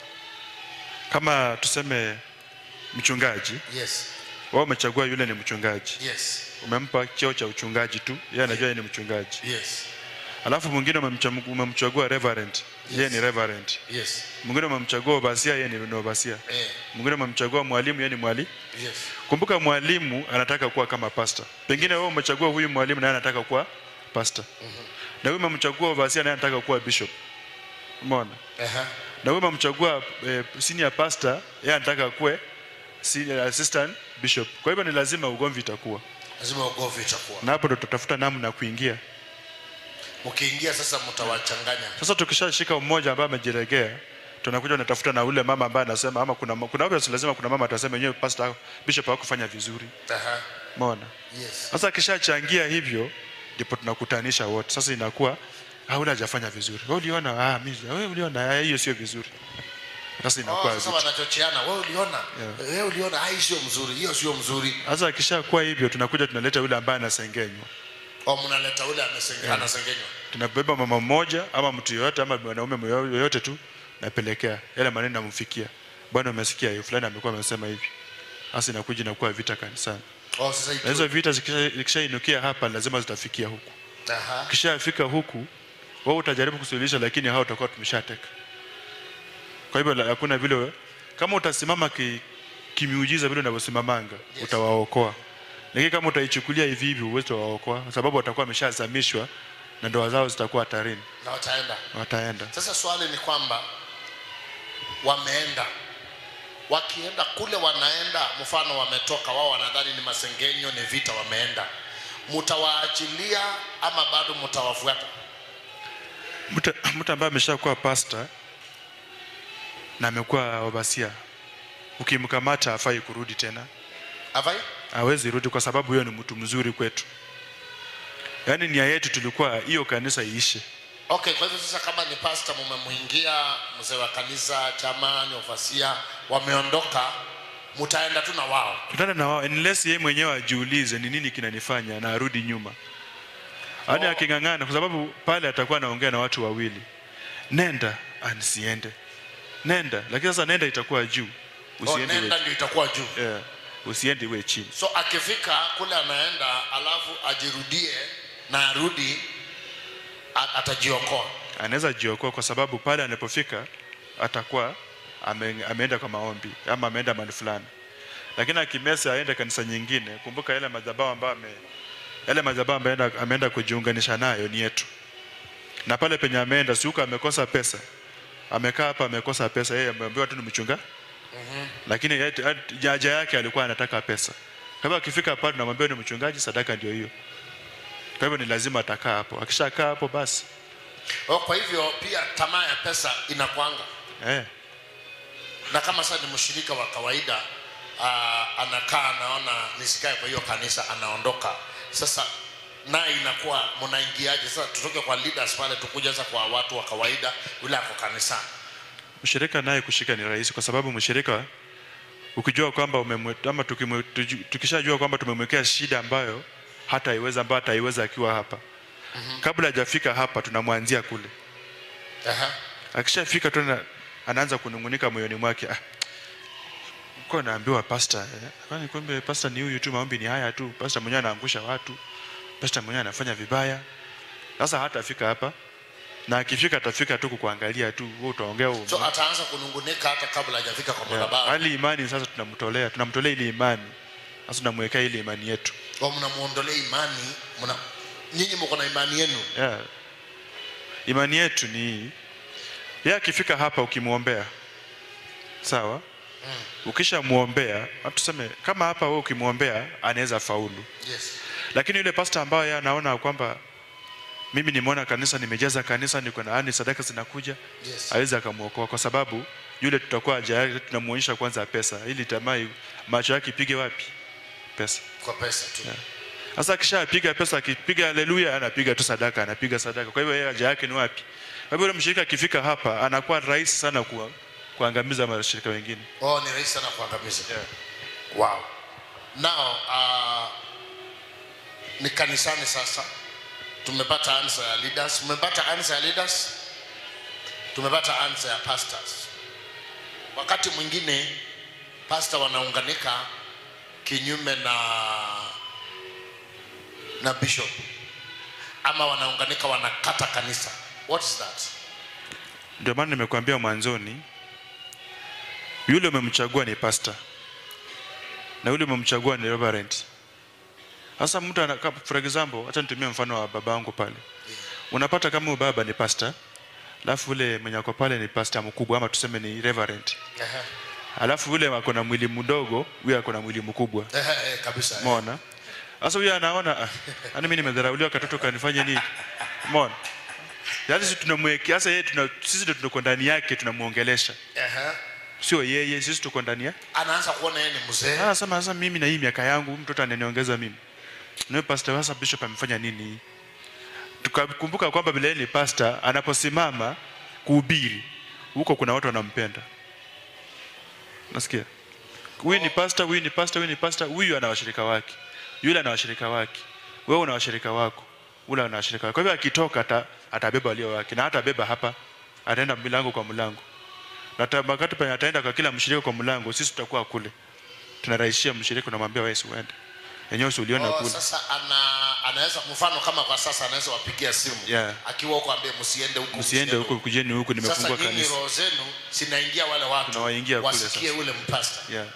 kama tuseme mchungaji Yes. wao umechagua yule ni mchungaji Yes. umempa cheo cha uchungaji tu yeye anajua yeye ni mchungaji Yes. alafu mwingine umemcha- umemchagua reverend yeye ni reverend Yes. mwingine umemchagua obasia yeye ni obasia Eh. mwingine umemchagua mwalimu yeye ni mwali Yes. kumbuka mwalimu anataka kuwa kama pastor pengine wewe umechagua huyu mwalimu naye anataka kuwa pastor na huyu umemchagua obasia naye anataka kuwa bishop umeona Ehe. na wewe umemchagua eh, senior pastor yeye anataka akuwe senior assistant bishop kwa hivyo ni lazima ugomvi itakuwa lazima ugomvi itakuwa na hapo ndo tutafuta namna ya kuingia mkiingia sasa mtawachanganya sasa tukishashika mmoja ambaye amejiregea tunakuja tunatafuta na ule mama ambaye anasema ama kuna kuna obviously lazima kuna mama atasema yenyewe pastor bishop hakufanya vizuri Aha. umeona yes sasa akishachangia hivyo ndipo tunakutanisha wote sasa inakuwa ah ule hajafanya vizuri wewe uliona ah mimi wewe uliona ah, hiyo sio vizuri sasa Oh, inakuwa sasa vita. wanachocheana wewe uliona Yeah. wewe uliona ah hii sio mzuri hiyo sio mzuri sasa akishakuwa hivyo tunakuja tunaleta yule ambaye anasengenywa au mnaleta ule amesenge, Yeah. anasengenywa tunabeba mama mmoja ama mtu yoyote ama mwanaume yoyote tu napelekea yale maneno namfikia bwana umesikia hiyo fulani amekuwa amesema hivi sasa inakuja inakuwa vita kanisani oh sasa na hizo vita zikisha- zikishainukia hapa lazima zitafikia huku aha kishafika huku wewe utajaribu kusuluhisha lakini hao utakuwa tumeshateka kwa hivyo la- hakuna vile we- kama utasimama ki, kimiujiza vile unavyosimamanga utawaokoa lakini kama utaichukulia hivi hivi huwezi waokoa kwa sababu watakuwa wameshazamishwa na ndoa zao zitakuwa hatarini na wataenda wataenda sasa swali ni kwamba wameenda wakienda kule wanaenda mfano wametoka wao wanadhani ni masengenyo ni vita wameenda mtawaachilia ama bado mtawafuata mtu mtu ambaye ameshakuwa pasta na amekuwa wabasia ukimkamata hafai kurudi tena avai hawezi rudi kwa sababu huyo ni mtu mzuri kwetu yaani nia yetu tulikuwa hiyo kanisa iishe okay kwa hivyo sasa kama ni pasta mumemwingia mzee wa kanisa chamani ofasia wameondoka mtaenda tu na wao tutaenda na wao unless yeye mwenyewe ajiulize ni nini kinanifanya na arudi nyuma yaani aking'ang'ana kwa sababu pale atakuwa anaongea na watu wawili nenda anisiende nenda lakini sasa nenda itakuwa juu oh, usiende nenda iwe- ndio itakuwa juu yeah. usiende iwe chini so akifika kule anaenda alafu ajirudie na arudi a- atajiokoa anaweza jiokoa kwa sababu pale anapofika atakuwa ame, ameenda kwa maombi ama ameenda mahali fulani lakini akimesa aende kanisa nyingine kumbuka yale madhabahu ambayo ame, yale madhabahu ambayo ameenda- ameenda kujiunganisha nayo ni yetu na pale penye ameenda si huko amekosa pesa amekaa hapa amekosa pesa yeye ameambiwa tu ni mchunga lakini yet- yet- haja yake alikuwa anataka pesa kwa hivyo akifika pale tunamwambia ni mchungaji sadaka ndio hiyo kwa hivyo ni lazima atakaa hapo akishakaa hapo basi oh, kwa hivyo pia tamaa ya pesa inakwanga eh. na kama sasa ni mshirika wa kawaida uh, anakaa anaona nisikae kwa hiyo kanisa anaondoka sasa naye inakuwa mnaingiaje sasa tutoke kwa leaders pale tukuja sasa kwa watu wa kawaida yule ako kanisani mshirika naye kushika ni rahisi kwa sababu mshirika ukijua kwamba umemwe- ama tukimwe- tuju- tukishajua kwamba tumemwekea shida ambayo hata iweza ambayo hataiweza akiwa hapa kabla hajafika hapa tunamwanzia kule Aha. akishafika tu ana- anaanza kunungunika moyoni mwake ah, kwa naambiwa pasta eh, kwani kumbe pasta ni huyu tu maombi ni haya tu pasta mwenyewe anaangusha watu pasta mwenyewe anafanya vibaya sasa hatafika hapa na akifika atafika tu kukuangalia tu wewe utaongea wewe so ataanza kunungunika hata kabla hajafika kwa Yeah. madhabahu hali imani sasa tunamtolea tunamtolea ile imani sasa tunamwekea ile imani yetu au mnamuondolea imani mna nyinyi mko na imani yenu yeah. imani yetu ni hii yeye akifika hapa ukimwombea sawa ukishamwombea tuseme kama hapa wewe ukimwombea anaweza faulu yes lakini yule pasta ambaye yeye anaona kwamba mimi nimeona kanisa nimejaza kanisa niko na ani sadaka zinakuja Yes. awezi akamwokoa kwa sababu yule tutakuwa haja yake tunamuonyesha kwanza pesa ili tamaa macho yake ipige wapi pesa kwa pesa tu Yeah. sasa akishapiga pesa akipiga haleluya anapiga tu sadaka anapiga sadaka kwa hivyo yeye haja yake ni wapi kwa hivyo yule mshirika akifika hapa anakuwa rahisi sana kuwa, kuangamiza mashirika wengine oh ni rahisi sana kuangamiza wow now uh, ni kanisani sasa tumepata answer ya leaders tumepata answer ya leaders tumepata answer ya pastors wakati mwingine pasta wanaunganika kinyume na na bishop ama wanaunganika wanakata kanisa what is that ndio maana nimekuambia mwanzoni yule umemchagua ni pastor na yule umemchagua ni reverend sasa mtu ana- kama- for example hata nitumie mfano wa baba yangu pale unapata kama huyu baba ni pastor alafu ule mwenye ako pale ni pastor mkubwa ama tuseme ni reverend Ehe. alafu ule ako na mwili mdogo huyo ako na mwili mkubwa Ehe, eh, kabisa mona sasa huyo anaona ah, yani mimi nimedharauliwa katoto kanifanye nini mona yaani sisi tunamwekea sasa yeye tuna, sisi ndio tuko ndani yake tunamuongelesha Ehe. sio yeye sisi tuko ndani ya anaanza kuona yeye ni mzee Ah, sema sasa mimi na hii miaka yangu huyu mtoto ananiongeza mimi. Na pastor sasa bishop amefanya nini? Tukakumbuka kwamba vile yeye ni pastor anaposimama kuhubiri huko kuna watu wanampenda. Nasikia? Huyu ni pastor, huyu ni pastor, huyu ni pastor, huyu ana washirika wake. Yule ana washirika wake. Wewe una washirika wako. Ule ana washirika wake. Kwa hivyo akitoka ata, atabeba walio wake na hatabeba hapa. Ataenda mlango kwa mlango. Na hata wakati penye ataenda kwa kila mshirika kwa mlango, sisi tutakuwa kule tunarahisishia mshirika unamwambia wewe si uende yenyewe si uliona Oh, kule sasa ana, anaweza mfano kama kwa sasa anaweza wapigia simu Yeah. akiwa huko ambie msiende huku msiende huko kujeni huku nimefungua sasa nyinyi kanisa roho zenu zinaingia wale watu Tunawaingia kule wasikie sasa. ule mpasta yeah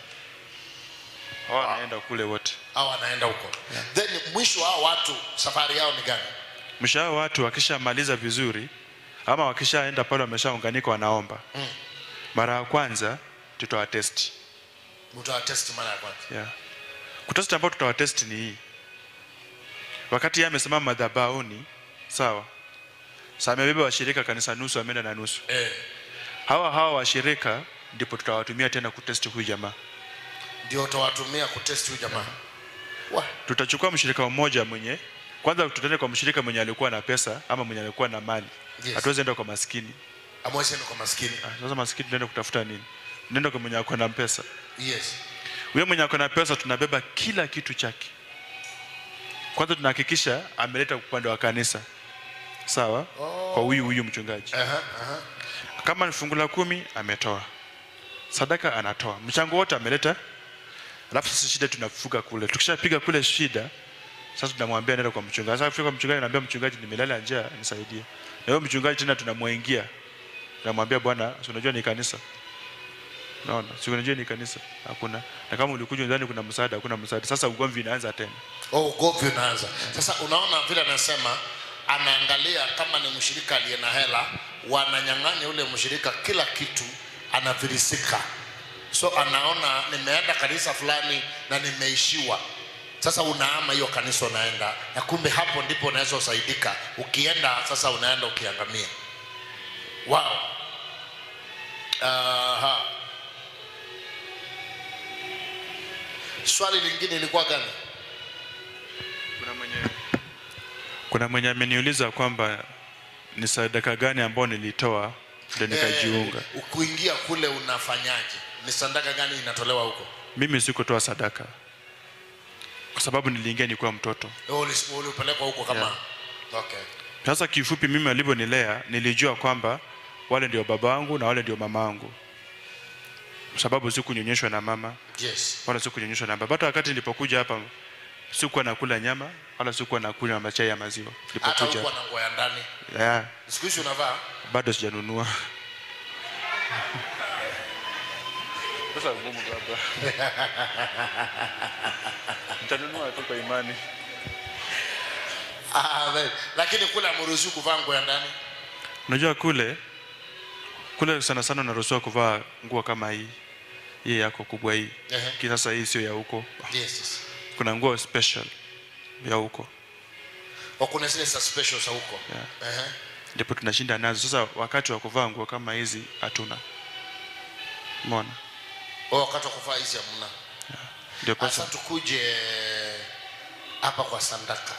hao wanaenda kule wote au anaenda huko then mwisho hao watu safari yao ni gani mshahara watu wakishamaliza vizuri ama wakishaenda pale wameshaunganika wanaomba Mm. mara ya kwanza tutawatesti mtawatesti mara ya kwanza yeah. kutesti ambao tutawatesti ni hii wakati yeye amesimama madhabahuni sawa sa amebeba washirika kanisa nusu ameenda na nusu eh. hawa hawa washirika ndipo tutawatumia tena kutesti huyu jamaa ndio utawatumia kutesti huyu jamaa Wa. tutachukua mshirika mmoja mwenye kwanza tutaenda kwa mshirika mwenye alikuwa na pesa ama mwenye alikuwa na mali Yes. hatuwezi enda kwa maskini amwezi enda kwa maskini Ah, sasa maskini tunaenda kutafuta nini tunaenda kwa mwenye ako na pesa yes huyo mwenye ako na pesa tunabeba kila kitu chake kwanza tunahakikisha ameleta upande wa kanisa sawa Oh. kwa huyu huyu mchungaji Aha, aha. kama ni fungu la kumi ametoa sadaka anatoa mchango wote ameleta alafu sasa shida tunafuga kule tukishapiga kule shida sasa tunamwambia nenda kwa mchungaji sasa kufika kwa mchungaji naambia mchungaji nimelala njaa nisaidie na huyo mchungaji tena tunamwingia tunamwambia bwana si unajua ni kanisa naona si unajua ni kanisa hakuna na kama ulikuja ndani kuna msaada hakuna msaada sasa ugomvi inaanza tena oh, ugomvi unaanza sasa unaona vile anasema anaangalia kama ni mshirika aliye na hela wananyang'anya ule mshirika kila kitu anavirisika so anaona nimeenda kanisa fulani na nimeishiwa sasa unaama hiyo kanisa unaenda na kumbe hapo ndipo unaweza usaidika ukienda sasa unaenda ukiangamia wow. Aha. swali lingine ilikuwa gani kuna mwenye kuna mwenye ameniuliza kwamba ni sadaka gani ambayo nilitoa ndio nikajiunga Eh, kuingia kule unafanyaje ni sadaka gani inatolewa huko mimi sikutoa sadaka kwa sababu niliingia nikiwa mtoto Wewe ulis- ulipelekwa huko kama Yeah. okay sasa kifupi mimi alivyonilea nilijua kwamba wale ndio baba wangu na wale ndio mama wangu kwa sababu sikunyonyeshwa na mama yes wala sikunyonyeshwa na baba hata wakati nilipokuja hapa sikuwa nakula nyama wala sikuwa nakunywa machai ya maziwa hata nilipokuja huko na nguo ya ndani yeah, siku hizi unavaa bado sijanunua sasa ngumu baba nitanunua tu kwa imani Amen. lakini kule amruhusiwi kuvaa nguo ya ndani unajua kule kule sana sana unaruhusiwa kuvaa nguo kama hii hii yako kubwa hii Ehe. Lakini sasa hii sio ya huko yes, yes. kuna nguo special ya huko Wa kuna zile za special za huko Yeah. Ehe. ndipo tunashinda nazo sasa wakati wa kuvaa nguo kama hizi hatuna mona Wa wakati wa kuvaa hizi hamna ndio sasa pesa tukuje hapa kwa sandaka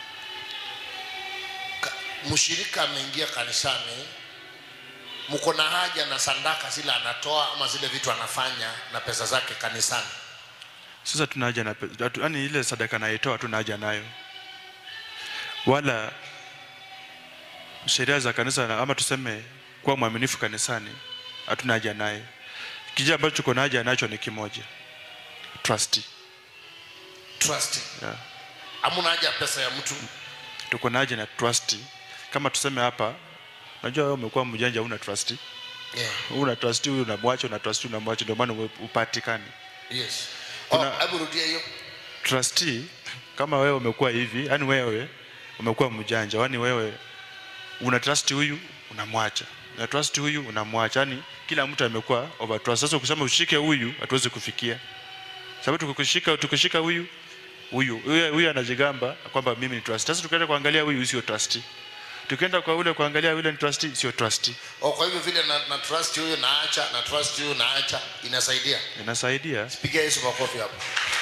Ka- mshirika ameingia kanisani mko na haja na sandaka zile anatoa ama zile vitu anafanya na pesa zake kanisani sasa tuna haja na pe- hatu- yaani ile sadaka naitoa tuna haja nayo wala sheria za kanisa na- ama tuseme kuwa mwaminifu kanisani hatuna haja naye kija ambacho tuko na haja nacho ni kimoja trust trust yeah. hamuna haja ya pesa ya mtu tuko na haja na trust kama tuseme hapa najua wewe umekuwa mjanja una trust yeah. una trust huyu unamwacha una trust huyu unamwacha ndio maana uwe- upatikani yes Kuna- oh, hebu rudia hiyo trustee kama wewe umekuwa hivi yani wewe umekuwa mjanja yani wewe una trust huyu unamwacha na trust huyu unamwacha yani kila mtu amekuwa over trust sasa ukisema ushike huyu hatuwezi kufikia sababu tukikushika tukishika huyu huyu huyu huyu anajigamba kwamba mimi ni trust sasa tukienda kuangalia huyu sio trust tukienda kwa ule kuangalia yule ni trust sio trust oh, kwa hivyo vile na, na trust huyu naacha na trust huyu naacha inasaidia inasaidia piga yesu makofi hapo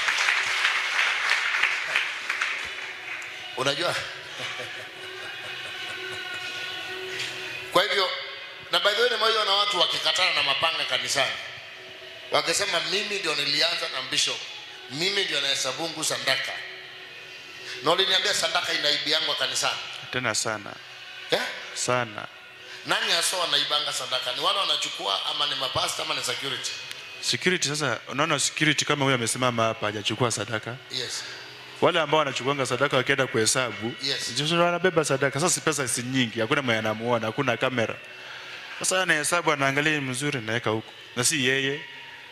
unajua kwa hivyo na by the way nimeona watu wakikatana na mapanga kanisani wakisema mimi ndio nilianza na bishop mimi ndio nahesabungu sandaka na uliniambia sandaka inaibiangwa kanisani tena sana yeah? sana nani hasa wanaibanga sandaka ni wale wanachukua ama ni mapasta ama ni security security sasa unaona security kama huyu amesimama hapa hajachukua sadaka yes wale ambao wanachukuanga sadaka wakienda kuhesabu Yes. ndio wanabeba sadaka sasa si pesa si nyingi hakuna mwenye anamuona hakuna kamera sasa anahesabu anaangalia ni mzuri naweka huko na si yeye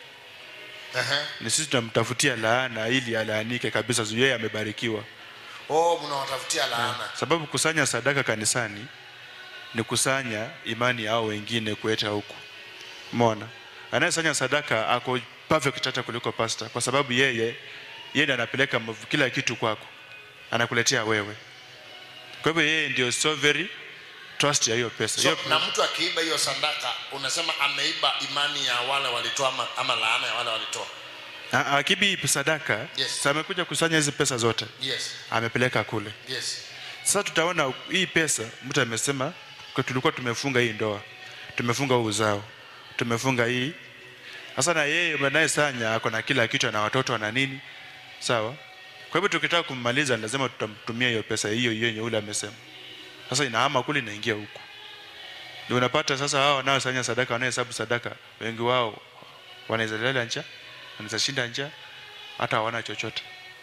Aha. ni sisi tunamtafutia laana ili alaanike kabisa juu yeye amebarikiwa oh mnawatafutia laana sababu kusanya sadaka kanisani ni kusanya imani yao wengine kuleta huku mona anayesanya sadaka ako perfect hata kuliko pasta kwa sababu yeye yeye ndiye anapeleka mav- kila kitu kwako anakuletea wewe kwa hivyo yeye ndio so very trust ya hiyo pesa so, hiyo na mtu akiiba hiyo sandaka unasema ameiba imani ya wale walitoa ama, ama laana ya wale walitoa A- akibi sadaka Yes. sasa amekuja kusanya hizi pesa zote yes amepeleka kule yes sasa tutaona hii pesa mtu amesema kwa tulikuwa tumefunga hii ndoa tumefunga huu uzao tumefunga hii sasa na yeye anayesanya ako na kila kitu na watoto na nini sawa kwa hivyo tukitaka kummaliza lazima tutamtumia hiyo pesa hiyo hiyo yenye ule amesema sasa inahama kule inaingia huku ndio unapata sasa hao wanaosanya sadaka wanaohesabu sadaka wengi wao wanaweza lala njaa wanaweza shinda njaa hata hawana chochote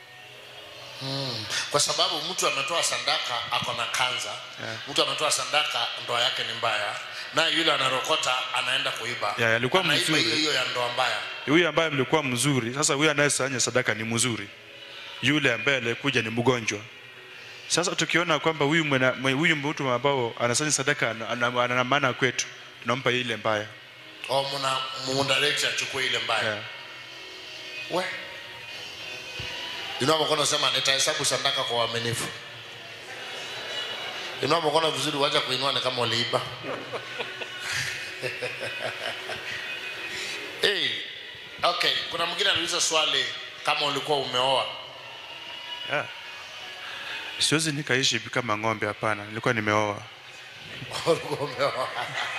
hmm. kwa sababu mtu ametoa sandaka ako na kanza Yeah. mtu ametoa sandaka ndoa yake ni mbaya naye yule anarokota anaenda kuiba Yeah, alikuwa Anaiba mzuri. hiyo hiyo ya ndoa mbaya huyu ambaye mlikuwa mzuri sasa huyu anayesanya sadaka ni mzuri yule ambaye alikuja ni mgonjwa sasa tukiona kwamba huyu mwana- mwe- huyu mtu ambao anasanya sadaka ana- ana ana maana kwetu tunampa ile mbaya au mna mundirect achukue ile mbaya yeah. we inua mkono sema nitahesabu sadaka kwa uaminifu inua mkono vizuri wacha kuinua ni kama uliiba hey, okay kuna mwingine aliuliza swali kama ulikuwa umeoa Yeah. siwezi nikaishi kama ng'ombe hapana nilikuwa nimeoa ulikuwa umeoa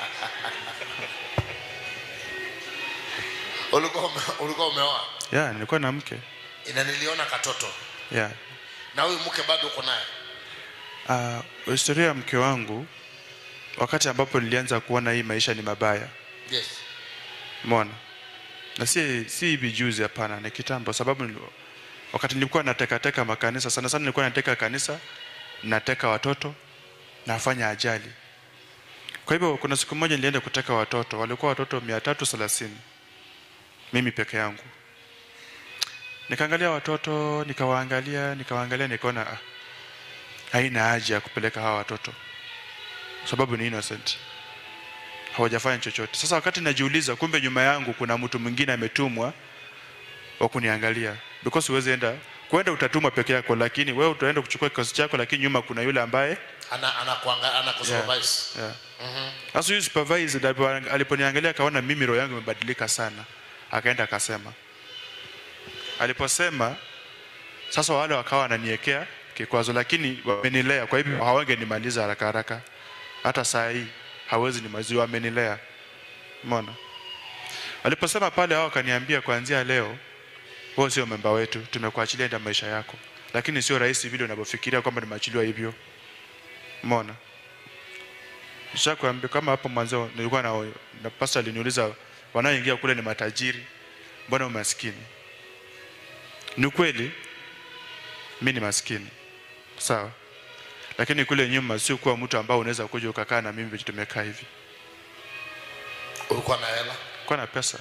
ulikuwa ume- ulikuwa umeoa yeah, nilikuwa na mke ina niliona katoto yeah. na huyu mke bado uko naye uh, historia ya mke wangu wakati ambapo nilianza kuona hii maisha ni mabaya yes Umeona? Na si si hivi juzi hapana, ni kitambo sababu nili- wakati nilikuwa nateka teka makanisa sana sana nilikuwa nateka kanisa, nateka watoto, nafanya ajali. Kwa hivyo kuna siku moja nilienda kuteka watoto, walikuwa watoto 330. Mimi peke yangu. Nikaangalia watoto, nikawaangalia, nikawaangalia nikaona ah, haina haja ya kupeleka hawa watoto. Sababu ni innocent hawajafanya chochote. Sasa wakati najiuliza, kumbe nyuma yangu kuna mtu mwingine ametumwa wa kuniangalia, because huwezi enda kwenda utatumwa peke yako, lakini wewe utaenda kuchukua kikosi chako, lakini nyuma kuna yule ambaye ana anakuanga ana kusupervise yeah. Mhm. Sasa huyu supervisor alipo- aliponiangalia akaona mimi roho yangu imebadilika sana, akaenda akasema. Aliposema sasa wale wakawa wananiwekea kikwazo, lakini wamenilea, kwa hivyo hawangenimaliza haraka haraka. Hata saa hii hawezi nimaliza, wamenilea. Umeona? Aliposema pale, hao wakaniambia kuanzia leo wewe sio memba wetu, tumekuachilia enda maisha yako, lakini sio rahisi vile unavyofikiria kwamba nimeachiliwa hivyo. Umeona? Nishakwambia kama hapo mwanzo nilikuwa na, na pastor aliniuliza wanaoingia kule ni matajiri, mbona umaskini? Ni kweli mi ni maskini, sawa, lakini kule nyuma sio kuwa mtu ambao unaweza kuja ukakaa na mimi vile tumekaa hivi. ulikuwa na hela Kwa na pesa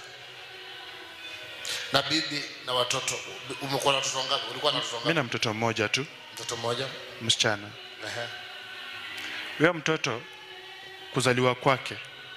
na bibi na watoto umekuwa na watoto ngapi ulikuwa na watoto mi ngapi na mtoto mmoja tu, mtoto mmoja msichana. Ehe. Huyo mtoto kuzaliwa kwake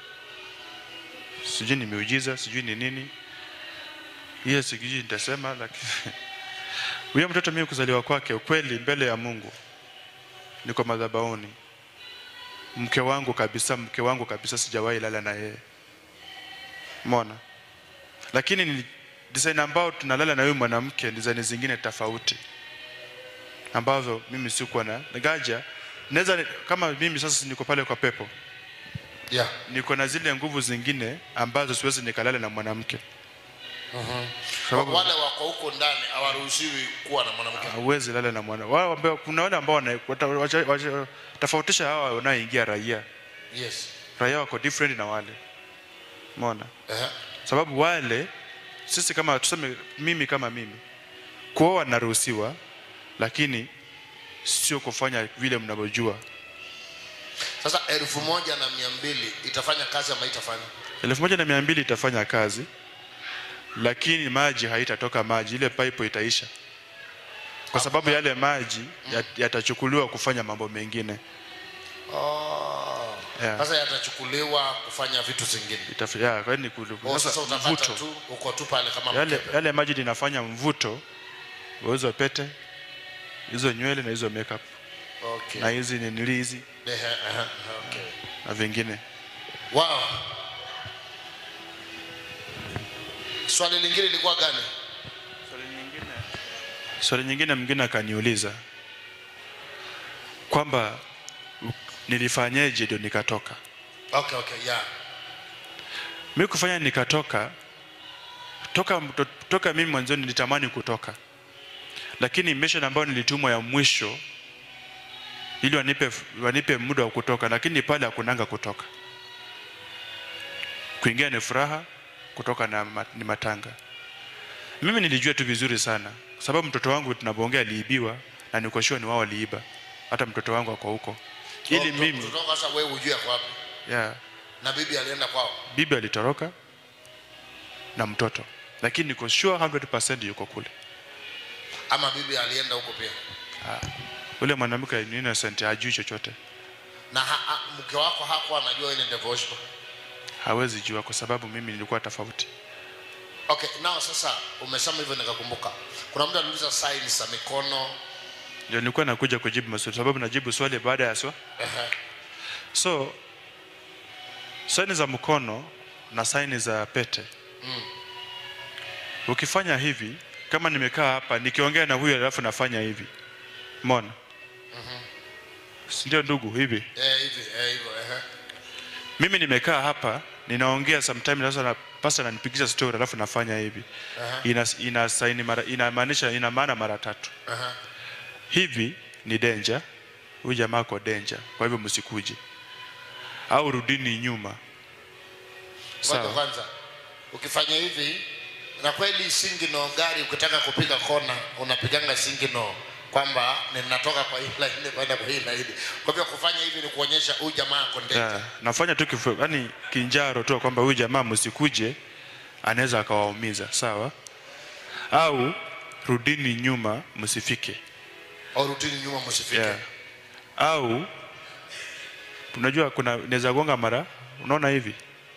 sijui ni miujiza sijui ni nini hiyo sijui nitasema lakini huyo mtoto mimi kuzaliwa kwake ukweli mbele ya mungu niko madhabahuni mke wangu kabisa mke wangu kabisa sijawahi lala na yeye mona lakini ni design ambao tunalala na huyu mwanamke design zingine tofauti ambazo mimi sikuwa na gaja naweza kama mimi sasa niko pale kwa pepo yeah. niko na zile nguvu zingine ambazo siwezi nikalala na mwanamke Sababu- wale wako huko ndani hawaruhusiwi kuwa na mwanamke hauwezi lala na mwana wao ambao kuna wale ambao wana- wata- wacha- wacha- tofautisha hawa wanaoingia raia yes raia wako different na wale umeona Ehe. sababu wale sisi kama tuseme mimi kama mimi kuoa naruhusiwa lakini sio kufanya vile mnavyojua sasa elfu moja na mia mbili itafanya kazi ama itafanya elfu moja na mia mbili itafanya kazi lakini maji haitatoka maji ile pipe itaisha kwa sababu yale maji yat- yatachukuliwa kufanya mambo mengine Oh. Yeah. sasa yatachukuliwa kufanya vitu zingine Itaf- ya, kwa hiyo ni kulu- Oh, sasa sasa utapata mvuto tu uko tu pale kama yale, mkebe. yale maji linafanya mvuto wa hizo pete hizo nywele na hizo makeup okay. na hizi ninili hizi Ehe, ehe, okay. na vingine wow. swali lingine lilikuwa gani swali nyingine mwingine akaniuliza kwamba u- nilifanyeje ndio nikatoka okay, okay, yeah. mi kufanya nikatoka toka, to, toka mimi mwanzoni nilitamani kutoka lakini mission ambayo nilitumwa ya mwisho ili wanipe, wanipe muda wa kutoka lakini pale hakunanga kutoka kuingia ni furaha kutoka na ma- ni matanga mimi nilijua tu vizuri sana kwa sababu mtoto wangu tunapoongea aliibiwa na niko sure ni wao waliiba hata mtoto wangu ako huko ili Oh, mimi kutoka sasa wewe ujue kwa wapi yeah, na bibi alienda kwao bibi alitoroka na mtoto lakini niko sure 100% yuko kule ama bibi alienda huko pia Ah, ule mwanamke ni innocent hajui chochote na ha, ha, mke wako hakuwa anajua wewe ni devotion hawezi jua kwa sababu mimi nilikuwa tofauti okay nao sasa umesema hivyo nikakumbuka kuna mtu aliuliza signs za mikono ndio nilikuwa nakuja kujibu maswali sababu najibu swali baada ya swa Ehe. so saini za mkono na saini za pete Mm. ukifanya hivi kama nimekaa hapa nikiongea na huyu alafu nafanya hivi mona Mhm. sindio ndugu hivi Eh, hivi eh, hivyo ehe. mimi nimekaa hapa ninaongea sometime sasa na pasta ananipigisha story alafu nafanya hivi Aha. ina ina saini mara inamaanisha ina maana mara tatu Aha. hivi ni danger huyu jamaa ako danger kwa hivyo msikuje au rudini nyuma Ngoja sawa kwanza ukifanya hivi na kweli singino gari ukitaka kupiga kona unapiganga singino kwamba ninatoka kwa hii laini kwenda kwa hii laini kwa hivyo kufanya hivi ni kuonyesha huyu jamaa ako ndege yeah. nafanya tu kifu, yani kinjaro tu kwamba huyu jamaa msikuje anaweza akawaumiza sawa au rudini nyuma msifike au rutini nyuma msifike yeah. au unajua kuna naweza gonga mara unaona hivi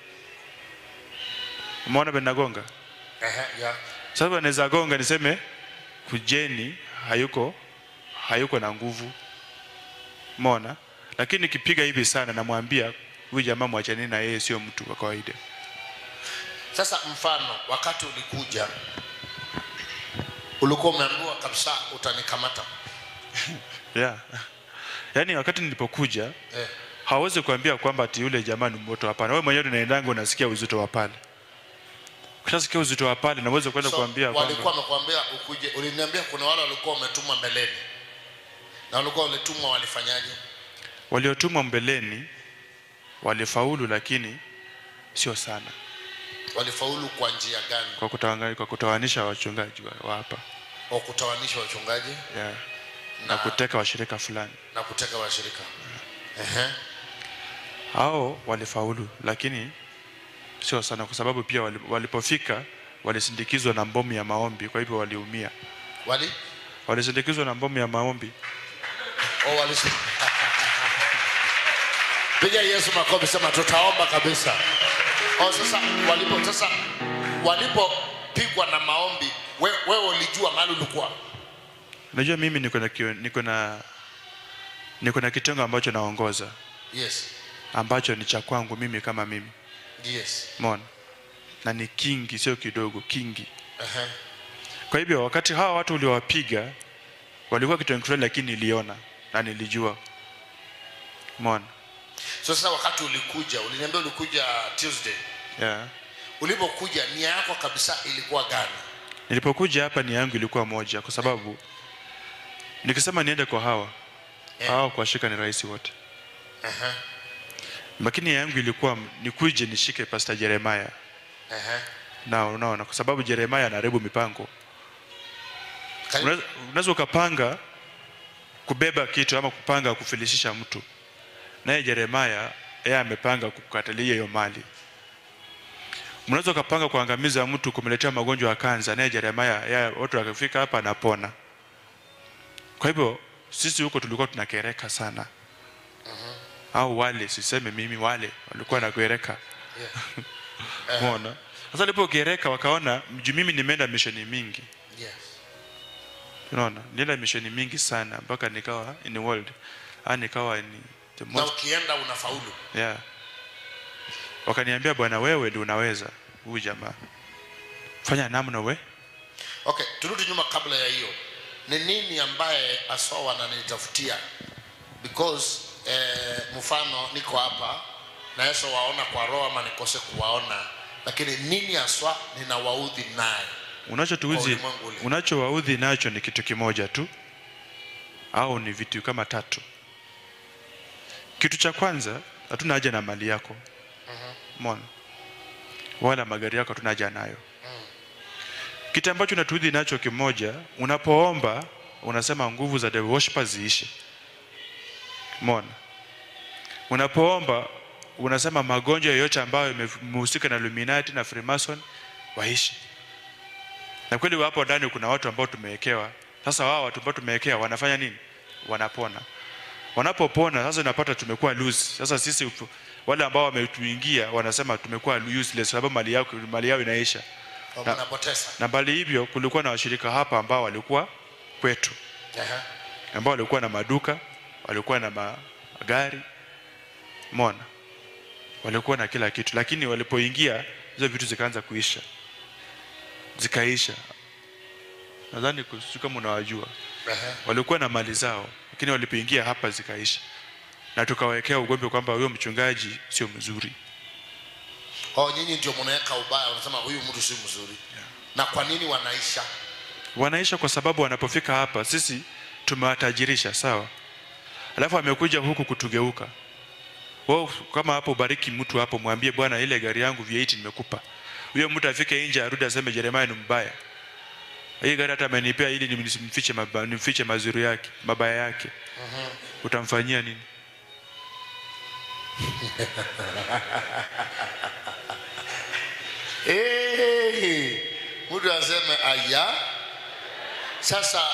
umeona vile nagonga Ehe, yeah. sasa naweza gonga niseme kujeni hayuko hayuko na nguvu umeona lakini nikipiga hivi sana namwambia huyu jamaa mwachanini na yeye sio mtu wa kawaida sasa mfano wakati ulikuja ulikuwa umeambiwa kabisa utanikamata yeah. yaani wakati nilipokuja eh. hawezi kuambia kwamba ati yule jamaa ni moto hapana wewe mwenyewe unaendanga unasikia uzito wa pale ukishasikia uzito wa pale naweza kwenda so, kuambia walikuwa kwamba wamekwambia ukuje uliniambia kuna wale walikuwa wametumwa mbeleni na walikuwa walitumwa walifanyaje waliotumwa mbeleni walifaulu lakini sio sana walifaulu kwa njia gani kwa, kutawanga, kwa kutawanisha wachungaji wa, wa hapa kwa kutawanisha wachungaji yeah. na, Na- kuteka washirika fulani na kuteka washirika Ehe. hao walifaulu lakini sio sana kwa sababu pia wali- walipofika walisindikizwa na mbomu ya maombi kwa hivyo waliumia wali walisindikizwa na mbomu ya maombi oh, wali piga yesu makofi sema tutaomba kabisa oh, sasa walipo sasa walipopigwa na maombi we, wewe ulijua mahali ulikuwa unajua mimi niko na kio- niko na niko na kitengo ambacho naongoza yes ambacho ni cha kwangu mimi kama mimi yes mona na ni kingi sio kidogo kingi Aha. kwa hivyo wakati hawa watu uliowapiga walikuwa kitengo fulani lakini niliona na nilijua mona so sasa wakati ulikuja uliniambia ulikuja tuesday yeah. ulipokuja nia yako kabisa ilikuwa gani nilipokuja hapa nia yangu ilikuwa moja kwa sababu nikisema niende kwa hawa hawa kuwashika ni rahisi wote Aha. lakini nia yangu ilikuwa nikuje nishike pastor jeremaya Aha. na unaona kwa sababu jeremaya anaharibu mipango Unaweza- unaweza ukapanga kubeba kitu ama kupanga kufilishisha mtu naye jeremaya yeye amepanga kukatalia hiyo mali mnaweza ukapanga kuangamiza mtu kumletea magonjwa ya kanza naye jeremaya yeye watu wakifika hapa anapona kwa hivyo sisi huko tulikuwa tunakereka sana au wale siseme mimi wale walikuwa nakereka Umeona? Sasa alipogereka wakaona mju mimi nimeenda misheni mingi. yes Unaona? Nilienda misheni mingi sana mpaka nikawa in the world. Ah nikawa ni the na most ukienda unafaulu yeah. Wakaniambia bwana wewe ndio unaweza huyu jamaa. Fanya namna we. okay turudi nyuma kabla ya hiyo ni nini ambaye aswa wananitafutia because eh, mfano niko hapa na yesu waona kwa roho ama nikose kuwaona lakini nini aswa ninawaudhi naye Kwa Unachotuuzi ulimwengu ule. unachowaudhi nacho ni kitu kimoja tu au ni vitu kama tatu. Kitu cha kwanza hatuna haja na mali yako. Umeona? Wala magari yako hatuna haja nayo. Kitu ambacho unatuudhi nacho kimoja, unapoomba unasema nguvu za devil worshippers ziishe. Umeona? Unapoomba unasema magonjwa yoyote ambayo yamehusika na Illuminati na Freemason waishi. Na kweli hapo ndani kuna watu ambao tumewekewa. Sasa wao watu ambao tumewekewa wanafanya nini? Wanapona. Wanapopona sasa unapata tumekuwa loose. Sasa sisi upu- wale ambao wametuingia wanasema tumekuwa useless sababu mali yao mali yao inaisha. Kwa Na, mnapoteza na bali hivyo kulikuwa na washirika hapa ambao walikuwa kwetu Aha. ambao walikuwa na maduka, walikuwa na magari, mona, walikuwa na kila kitu, lakini walipoingia hizo vitu zikaanza kuisha, zikaisha. Nadhani kusi kama unawajua, Aha. walikuwa na mali zao, lakini walipoingia hapa zikaisha, na tukawekea ugombe kwamba huyo mchungaji sio mzuri. oh, nyinyi ndio mnaweka ubaya unasema huyu mtu si mzuri na kwa nini wanaisha wanaisha kwa sababu wanapofika hapa sisi tumewatajirisha sawa alafu amekuja huku kutugeuka wao kama hapo ubariki mtu hapo mwambie bwana ile gari yangu V8 nimekupa huyo mtu afike nje arudi aseme Jeremiah ni mbaya hii gari hata amenipea ili nimfiche maba, nimfiche mazuri yake mabaya yake utamfanyia nini hey, mtu aseme aya sasa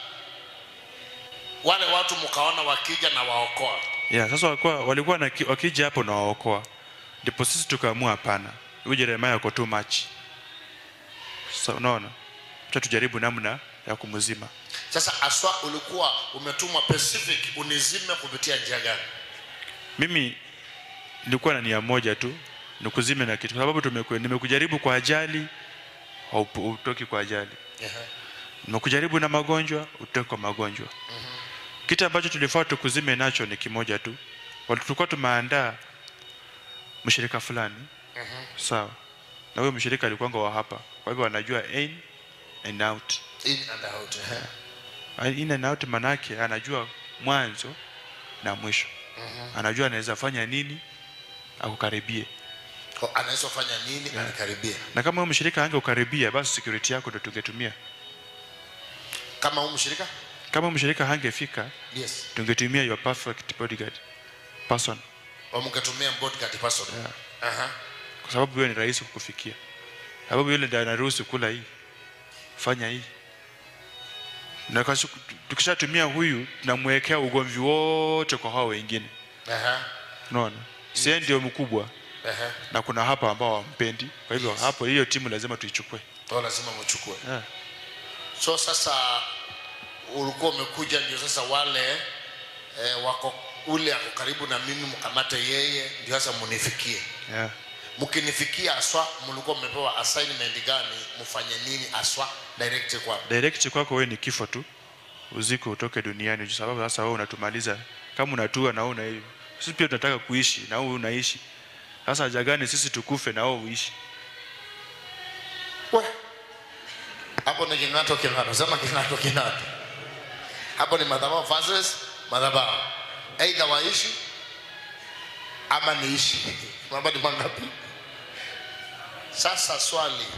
wale watu mkaona wakija na waokoa yeah, sasa walikuwa, walikuwa na, wakija hapo na waokoa ndipo sisi tukaamua hapana huyu Jeremiah yuko too much sasa unaona acha tujaribu namna ya kumzima sasa aswa ulikuwa umetumwa pacific unizime kupitia njia gani mimi nilikuwa na nia moja tu nikuzime na kitu kwa sababu tumeku- nimekujaribu kwa ajali haupo- utoki kwa ajali nimekujaribu na magonjwa utoki kwa magonjwa kitu ambacho tulifaa tukuzime nacho ni kimoja tu Wali- tulikuwa tumeandaa mshirika fulani sawa na huyo mshirika alikuwanga wa hapa kwa hivyo anajua in and out in and out eh. in and out manake anajua mwanzo na mwisho Mhm. anajua anaweza fanya nini akukaribie Kwa anaweza fanya nini Yeah. anikaribia na kama huyo mshirika angeukaribia basi security yako ndo tungetumia kama huu mshirika kama mshirika hangefika yes tungetumia your perfect bodyguard person wamngetumia bodyguard person Aha. kwa sababu hiyo ni rahisi kukufikia sababu yule ndiye anaruhusu kula hii fanya hii na kasi- tukishatumia huyu tunamwekea ugomvi wote kwa hao wengine Aha. unaona sie ndio mkubwa Ehe. na kuna hapa ambao hawampendi kwa hivyo hapo hiyo timu lazima tuichukue Kwa lazima mchukue yeah. so sasa ulikuwa umekuja ndio sasa wale eh, wako ule ako karibu na mimi mkamate yeye ndio sasa munifikie Yeah. mkinifikia aswa mlikuwa mmepewa assignment gani mfanye nini aswa direct kwa direct kwako wewe ni kifo tu uziko utoke duniani kwa sababu sasa wewe unatumaliza kama unatua na wewe una sisi pia tunataka kuishi na wewe unaishi sasa haja gani sisi tukufe na wewe uishi hapo ni king'ato king'ato sema king'ato king'ato hapo ni madhabahu versus madhabahu aidha waishi ama niishi mambo ni mangapi sasa swali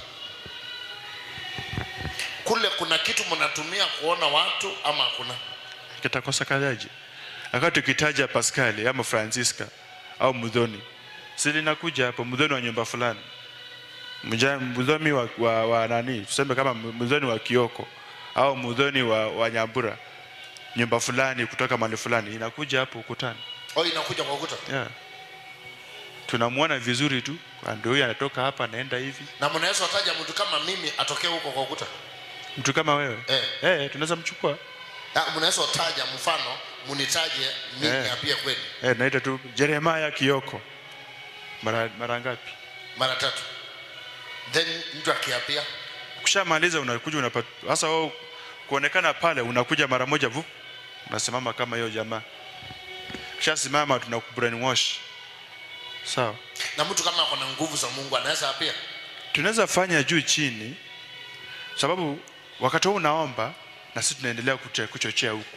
kule kuna kitu mnatumia kuona watu ama hakuna kitakosa kajaji wakati ukitaja Pascali ama Francisca au Mudhoni si linakuja hapo Mudhoni wa nyumba fulani Mja- Mudhoni wa, wa, wa nani tuseme kama Mudhoni wa Kioko au Mudhoni wa, wa Nyambura nyumba fulani kutoka mahali fulani inakuja hapo ukutani oh inakuja kwa ukuta yeah. tunamwona vizuri tu Ah, ndio huyu anatoka hapa anaenda hivi na mnaweza wataja mtu kama mimi atokee huko kwa ukuta mtu kama wewe eh. Eh, tunaweza mchukua Ah, mnaweza wataja mfano munitaje mimi Eh. apia kweli eh, naita tu Jeremiah Kioko mara, mara ngapi mara tatu then mtu akiapia ukishamaliza unakuja unapata sasa wewe kuonekana pale unakuja mara moja vu unasimama kama hiyo jamaa ukishasimama tuna brainwash sawa na mtu kama ako na nguvu za mungu anaweza apia tunaweza fanya juu chini sababu wakati huu unaomba na sisi tunaendelea kuche- kuchochea huku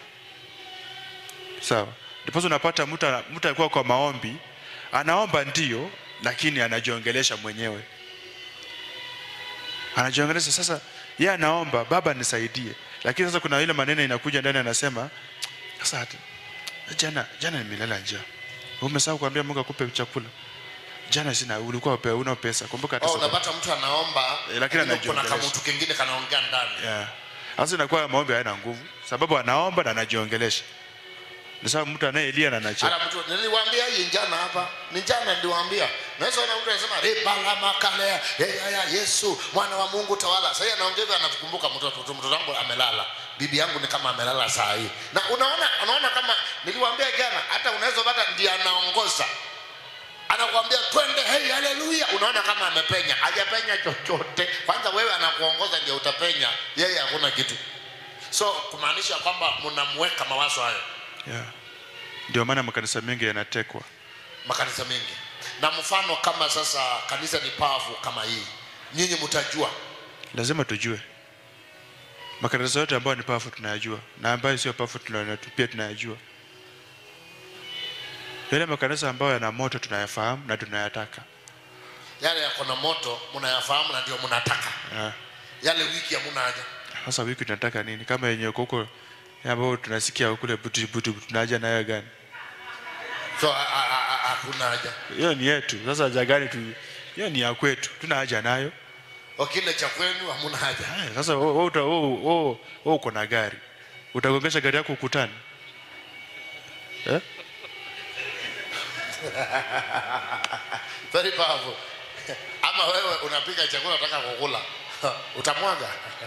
sawa ndiposa unapata mtu ana- mtu alikuwa kwa maombi anaomba ndio lakini anajiongelesha mwenyewe anajiongelesha sasa yeye anaomba baba nisaidie lakini sasa kuna ile maneno inakuja ndani anasema sasa hata jana jana nimelala njaa umesahau kuambia Mungu akupe chakula jana sina ulikuwa upe- una pesa kumbuka hata oh, sasa- unapata mtu anaomba Eh, lakini kuna anajiongelesha. kamutu kengine kanaongea ndani Yeah. Sasa inakuwa maombi hayana nguvu, sababu anaomba na anajiongelesha. Ni sawa mtu anayelia na anacheka. hata mtu niliwaambia hii njana hapa ni njana niliwaambia naweza ona mtu anasema ribala makalea hey, haya yesu mwana wa mungu tawala sasa anaongea hivyo anakumbuka mtoto mtoto mtoto wangu amelala bibi yangu ni kama amelala saa hii na unaona unaona kama niliwaambia jana hata unaweza pata ndiye anaongoza anakuambia twende hey haleluya unaona kama amepenya hajapenya chochote kwanza wewe anakuongoza ndio utapenya yeye hakuna kitu so kumaanisha kwamba mnamweka mawazo hayo Yeah. Ndio maana makanisa mengi yanatekwa. makanisa mengi na mfano kama sasa kanisa ni pavu kama hii nyinyi mtajua Lazima tujue. Makanisa yote ambayo ni powerful tunayajua na ambayo sio powerful tuna- pia tunayajua. Yale makanisa ambayo yana moto tunayafahamu na tunayataka. yale yako na moto mnayafahamu na ndio mnataka Yeah. yale wiki hamuna haja Sasa wiki tunataka nini? Kama yenye uko huko ambayo tunasikia kule butu butu tunaja nayo gani? so a- a- a- a- hakuna haja Hiyo ni yetu. Sasa haja gani tu? Hiyo ni ya kwetu. Tuna haja nayo. O, kile cha kwenu hamuna haja Eh, Sasa wewe wewe uta- wewe- wewe- wewe uko na gari, utagongesha gari yako ukutani eh? very powerful ama wewe unapika chakula unataka kukula utamwaga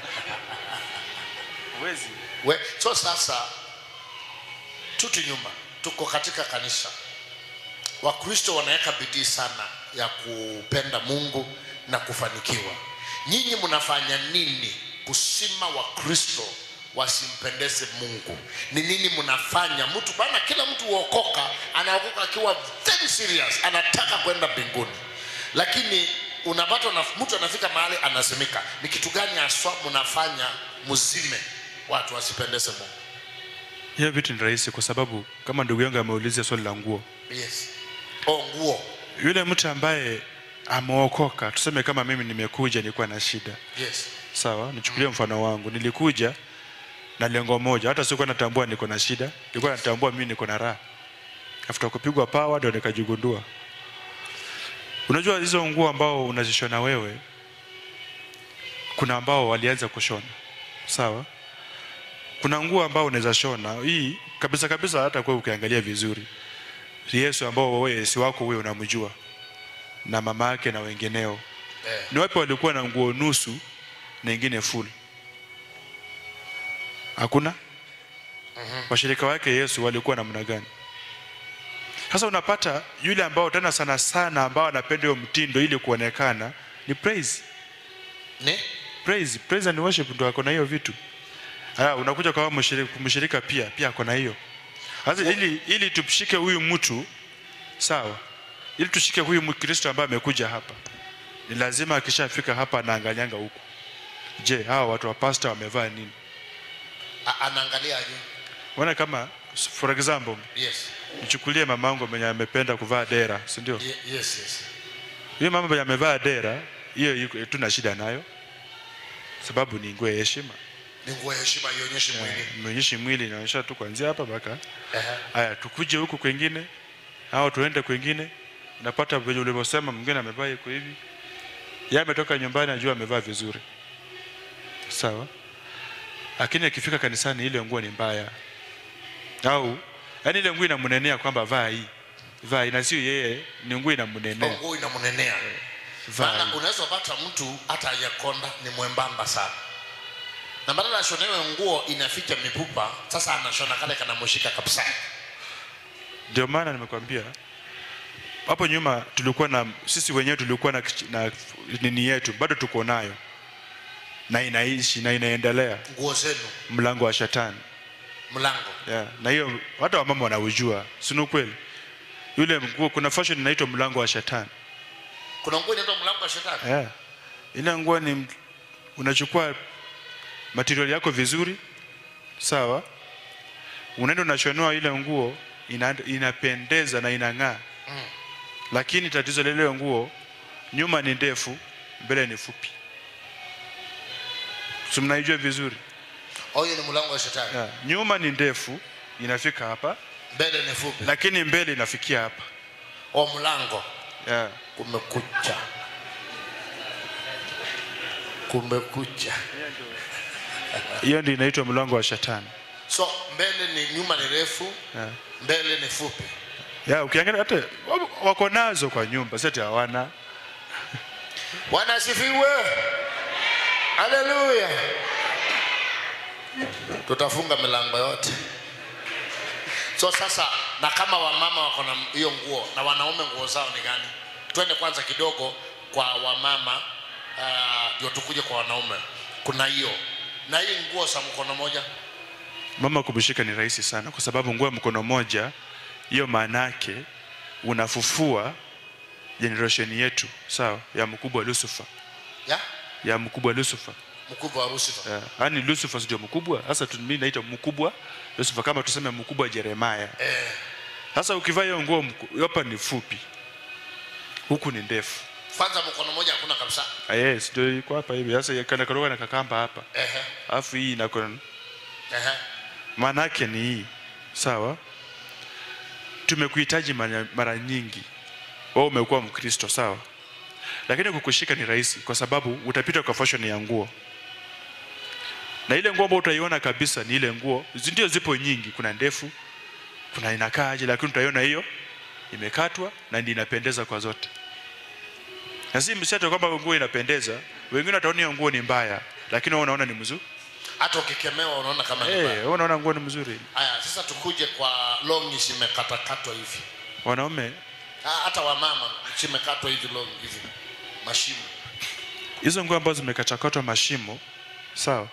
Huwezi. We, so sasa tuti nyuma tuko katika kanisa wakristo wanaweka bidii sana ya kupenda mungu na kufanikiwa nyinyi mnafanya nini kusima wakristo wasimpendeze mungu ni nini mnafanya mtu bana kila mtu huokoka anaokoka akiwa very serious anataka kwenda mbinguni lakini unapata una, mtu anafika mahali anasimika ni kitu gani haswa mnafanya mzime watu wasipendeze mungu Hiyo vitu ni rahisi kwa sababu kama ndugu yangu ameuliza swali la nguo, yes oh, nguo yule mtu ambaye ameokoka, tuseme kama mimi nimekuja nilikuwa na shida yes sawa, nichukulie mfano wangu, nilikuja na lengo moja, hata sikuwa natambua niko na shida, nilikuwa natambua mimi niko na raha. After kupigwa pawa ndio nikajigundua. Unajua hizo nguo ambao unazishona wewe, kuna ambao walianza kushona, sawa. Kuna nguo ambao unaweza shona hii kabisa kabisa, hata kwa ukiangalia vizuri, Yesu ambao wewe si wako wewe unamjua, na mama yake na wengineo Eh. ni wapi walikuwa na nguo nusu na ingine full hakuna Mhm. washirika wake yesu walikuwa namna gani sasa unapata yule ambao tena sana sana ambao anapenda hiyo mtindo ili kuonekana ni praise ni praise praise and worship ndo ako na hiyo vitu Aya, unakuja kwa mshirika, mshirika pia pia ako na hiyo sasa ili ili tumshike huyu mtu sawa ili tushike huyu mkristo ambaye amekuja hapa ni lazima akishafika hapa anaangalianga huku je hawa watu wa pasta wamevaa nini A- anaangaliaje Unaona kama for example yes nichukulie mamangu mwenye amependa kuvaa dera si ndio Ye- yes yes huyo mama mwenye amevaa dera hiyo iko- tuna shida nayo sababu ni nguo ya heshima ni nguo ya heshima ionyeshi mwili mwenyeshi mwili inaonyesha tu kuanzia hapa mpaka Ehe. haya tukuje huku kwengine au tuende kwengine napata venye ulivyosema mwingine amevaa iko hivi yeye ametoka nyumbani ajua amevaa vizuri sawa lakini akifika kanisani ile nguo ni mbaya au yani ile nguo inamnenea kwamba vaa hii vaa hii na sio yeye ni nguo inamnenea nguo inamnenea vaa hii. maana unaweza pata mtu hata hajakonda ni mwembamba sana na badala ashonewe nguo inaficha mipupa sasa anashona kale kanamshika kabisa ndio maana nimekwambia hapo nyuma tulikuwa na sisi wenyewe tulikuwa na, kich- na nini yetu bado tuko nayo na inaishi na inaendelea nguo zenu mlango wa shetani mlango yeah. na hiyo hata wamama wanaujua sini ukweli yule nguo kuna fashion inaitwa mlango wa shetani kuna nguo inaitwa mlango wa shetani yeah. ile nguo ni m- unachukua material yako vizuri sawa unaenda unashonoa ile nguo ina, inapendeza na inang'aa Mm. lakini tatizo la ile nguo nyuma ni ndefu mbele ni fupi si mnaijua vizuri Oh, hiyo ni mlango wa shetani yeah. nyuma ni ndefu inafika hapa mbele ni fupi lakini mbele inafikia hapa o mlango yeah. kumekucha kumekucha hiyo ndio inaitwa mlango wa shetani so mbele ni nyuma ni refu yeah. mbele ni fupi yeah, ukiangalia hata wa- wako nazo kwa nyumba sati hawana bwana asifiwe haleluya tutafunga milango yote so sasa na kama wamama wako na hiyo nguo na wanaume nguo zao ni gani twende kwanza kidogo kwa wamama ah, ndio tukuje kwa wanaume kuna hiyo na hii nguo za mkono moja mama kumshika ni rahisi sana kwa sababu nguo ya mkono moja hiyo maana yake unafufua generation yetu sawa ya mkubwa lucifer ya ya mkubwa lucifer mkubwa wa Lucifer yeah. yani lucifer ndio mkubwa sasa tu- mimi naita mkubwa lucifer kama tuseme mkubwa jeremaya eh, sasa ukivaa hiyo nguo mku- hapa ni fupi huku ni ndefu kwanza mkono moja hakuna kabisa Ah, yes ndio iko hapa hivi sasa kana karoga na kakamba hapa Ehe, alafu hii inako ehe. maana yake ni hii sawa tumekuhitaji mara, mara nyingi wewe umekuwa mkristo sawa lakini kukushika ni rahisi kwa sababu utapita kwa fashion ya nguo na ile nguo ambayo utaiona kabisa ni ile nguo zi- ndio zipo nyingi kuna ndefu kuna inakaaje lakini utaiona hiyo imekatwa na ndio inapendeza kwa zote na si msiate kwamba nguo inapendeza wengine wataona hiyo nguo ni mbaya lakini wewe unaona ni mzuri hata ukikemewa unaona kama ni eh mbaya. wewe unaona nguo ni mzuri haya sasa tukuje kwa longi zimekatakatwa hivi wanaume Ah, hata wamama zimekatwa hivi long hivi mashimo hizo nguo ambazo zimekachakatwa mashimo sawa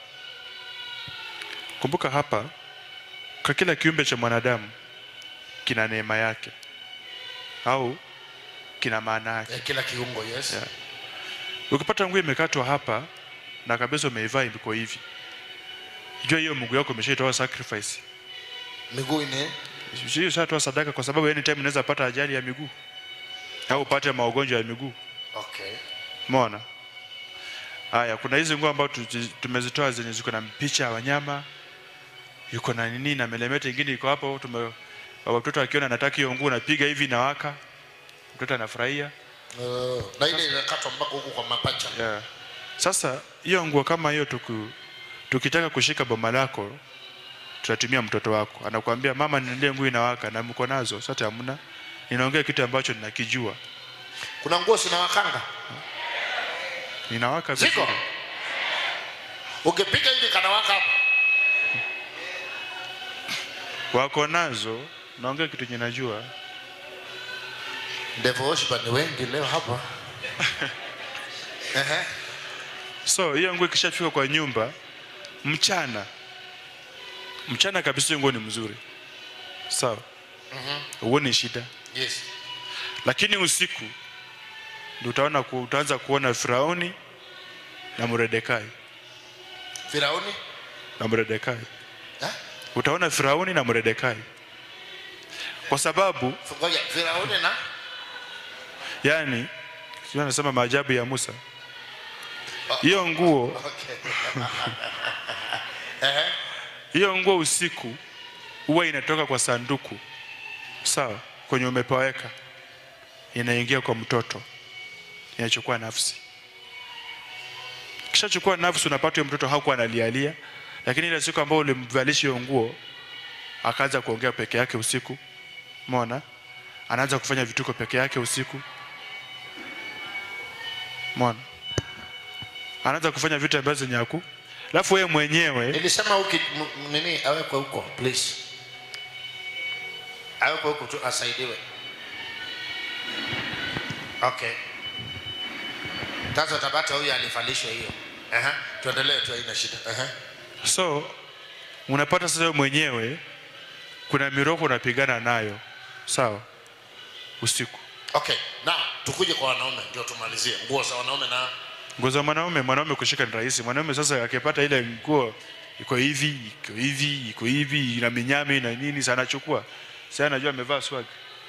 kumbuka hapa kwa kila kiumbe cha mwanadamu kina neema yake au kina maana yake eh, kila kiungo yes yeah. ukipata nguo imekatwa hapa na kabisa umeivaa iko hivi jua hiyo mguu yako umeshaitoa sacrifice miguu ni hiyo ushatoa sadaka kwa sababu anytime unaweza pata ajali ya miguu au upate magonjwa ya miguu okay Umeona? Haya, kuna hizi nguo ambazo tu- tumezitoa zenye ziko na picha ya wanyama, yuko na nini na melemete ingine iko hapo. Tume watoto akiona anataka hiyo nguo, napiga hivi na waka, mtoto anafurahia. uh, na ile inakatwa mpaka huku kwa mapacha Yeah. Sasa hiyo nguo kama hiyo tuku, tukitaka kushika boma lako tunatumia mtoto wako, anakuambia mama, nilie nguo inawaka na mko nazo. Sasa hamna, ninaongea kitu ambacho ninakijua. kuna nguo zinawakanga Ninawaka ziko vizuri. ukipiga hivi kanawaka hapo Wako nazo, naongea kitu yenye najua. devil worshiper ni wengi leo hapa Ehe. So hiyo nguo ikishafika kwa nyumba mchana, mchana kabisa, hiyo nguo ni mzuri, sawa, Mhm. huoni shida, yes lakini usiku ndio utaona ku, utaanza kuona Firauni na Mordekai firauni na Mordekai Eh? utaona Firauni na Mordekai kwa sababu ngoja firauni na yani sio anasema maajabu ya Musa hiyo nguo okay. Ehe. hiyo nguo usiku huwa inatoka kwa sanduku sawa kwenye umepaweka inaingia kwa mtoto inachukua nafsi kishachukua nafsi unapata huyo mtoto hakuwa analialia lakini ile siku ambayo ulimvalisha hiyo nguo akaanza kuongea peke yake usiku mona anaanza kufanya vituko peke yake usiku mona anaanza kufanya vitu ambavyo zenye haku alafu wewe mwenyewe nilisema uki m- nini awekwe huko please awekwe huko tu asaidiwe okay sasa utapata huyu alifalishwa hiyo Aha. tuendelee tu haina shida Aha. so unapata sasa wewe mwenyewe kuna miroko unapigana nayo sawa usiku okay now tukuje kwa wanaume ndio tumalizie nguo za wanaume na nguo za mwanaume mwanaume kushika ni rahisi mwanaume sasa akipata ile nguo iko hivi iko hivi iko hivi ina minyami na nini sana anachukua sasa anajua amevaa swag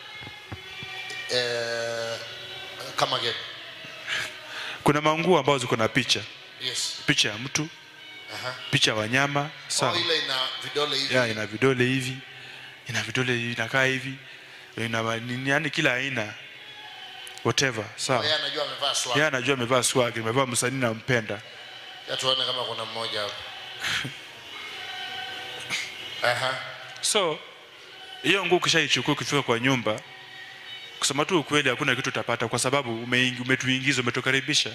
eh, kama gani kuna manguo ambazo ziko na picha yes picha ya mtu Aha. picha ya wanyama oh, sawa ile ina vidole hivi ya ina vidole hivi ina vidole hivi inakaa hivi ina ma- nini yani kila aina whatever sawa yeye anajua amevaa swag yeye anajua amevaa swag amevaa msanii nampenda ya tuone kama kuna mmoja hapo Aha. so hiyo nguo ukishaichukua ukifika kwa nyumba kusema tu ukweli hakuna kitu utapata kwa sababu umeingi- umetuingiza umetukaribisha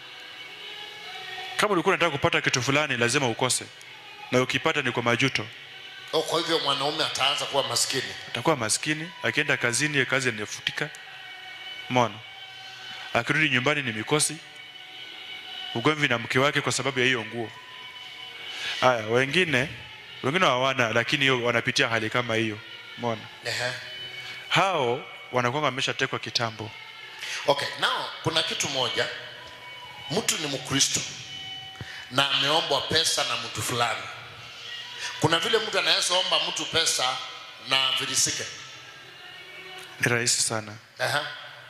kama ulikuwa unataka kupata kitu fulani lazima ukose na ukipata ni kwa majuto oh, kwa hivyo mwanaume ataanza kuwa maskini atakuwa maskini akienda kazini hiyo kazi inafutika mona akirudi nyumbani ni mikosi ugomvi na mke wake kwa sababu ya hiyo nguo haya wengine wengine hawana lakini hiyo wanapitia hali kama hiyo mona Ehe. hao wanakuwa wameshatekwa kitambo okay now kuna kitu moja mtu ni mkristo na ameombwa pesa na mtu fulani kuna vile mtu anaweza omba mtu pesa na virisike ni rahisi sana Aha.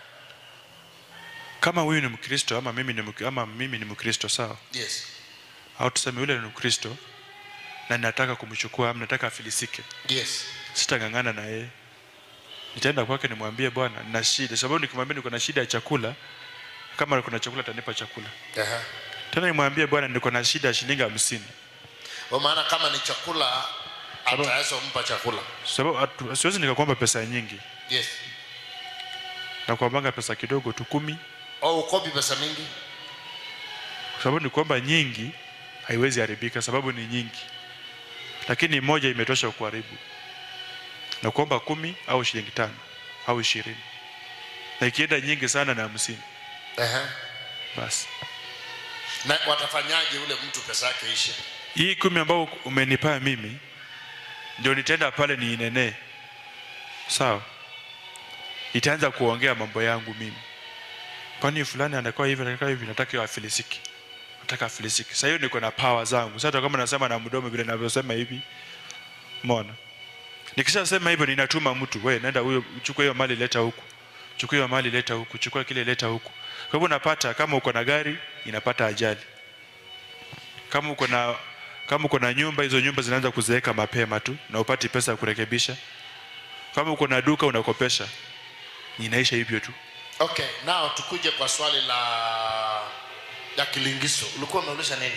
kama huyu ni mkristo ama mimi ni, Mk- ama mimi ni mkristo sawa yes au tuseme yule ni mkristo na nataka kumchukua ama nataka afilisike yes sitang'ang'ana na yeye nitaenda kwake nimwambie bwana nina shida sababu nikimwambia niko na shida ya chakula kama kuna chakula atanipa chakula Aha. tena nimwambie bwana niko na shida ya shilingi hamsini kwa maana kama ni chakula ataweza kumpa chakula sababu atu- siwezi nikakuomba pesa nyingi yes nakuambanga pesa kidogo tu kumi au ukopi pesa mingi kwa sababu nikuomba nyingi haiwezi haribika sababu ni nyingi lakini moja imetosha kuharibu na kuomba kumi au shilingi tano au ishirini na ikienda nyingi sana na hamsini Aha. basi na watafanyaje ule mtu pesa yake ishe hii kumi ambao umenipaa mimi ndio nitaenda pale niinenee sawa itaanza kuongea mambo yangu mimi kwani fulani anakuwa hivi anakuwa hivi nataka hiyo afilisiki nataka afilisiki sasa hiyo niko na power zangu sasa kama nasema na mdomo vile ninavyosema hivi umeona nikishasema hivyo ninatuma mtu we nenda huyo chukua hiyo mali leta huku chukua hiyo mali leta huku chukua kile leta huku kwa hivyo unapata kama uko na gari inapata ajali kama uko na kama uko na nyumba hizo nyumba zinaanza kuzeeka mapema tu na upati pesa ya kurekebisha kama uko na duka unakopesha inaisha hivyo tu okay now tukuje kwa swali la ya kilingiso ulikuwa umeuliza nini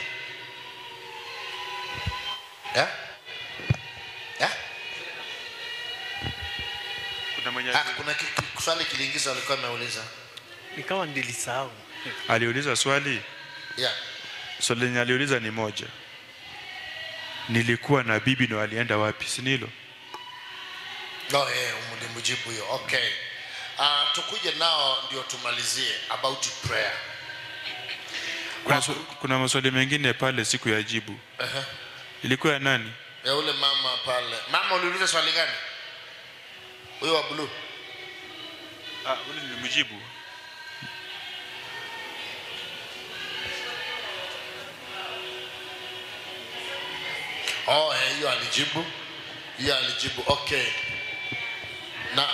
yeah? Yeah? kuna mwenye Ah, kuna ki- ki- swali kilingiso alikuwa ameuliza ni kama nilisahau. aliuliza swali Yeah. swali lenye aliuliza ni moja nilikuwa na bibi na walienda wapi si ni hilo No, eh, mlimjibu hiyo. Okay. Uh, tukuje nao ndio tumalizie about prayer. kuna, swa- kuna maswali mengine pale siku ya jibu Uh-huh. ilikuwa ya nani Ya ule mama pale. Mama uliuliza swali gani? Huyo wa blue. ah, ule nilimjibu Oh, eh, hiyo alijibu. Hiyo alijibu. Okay. Na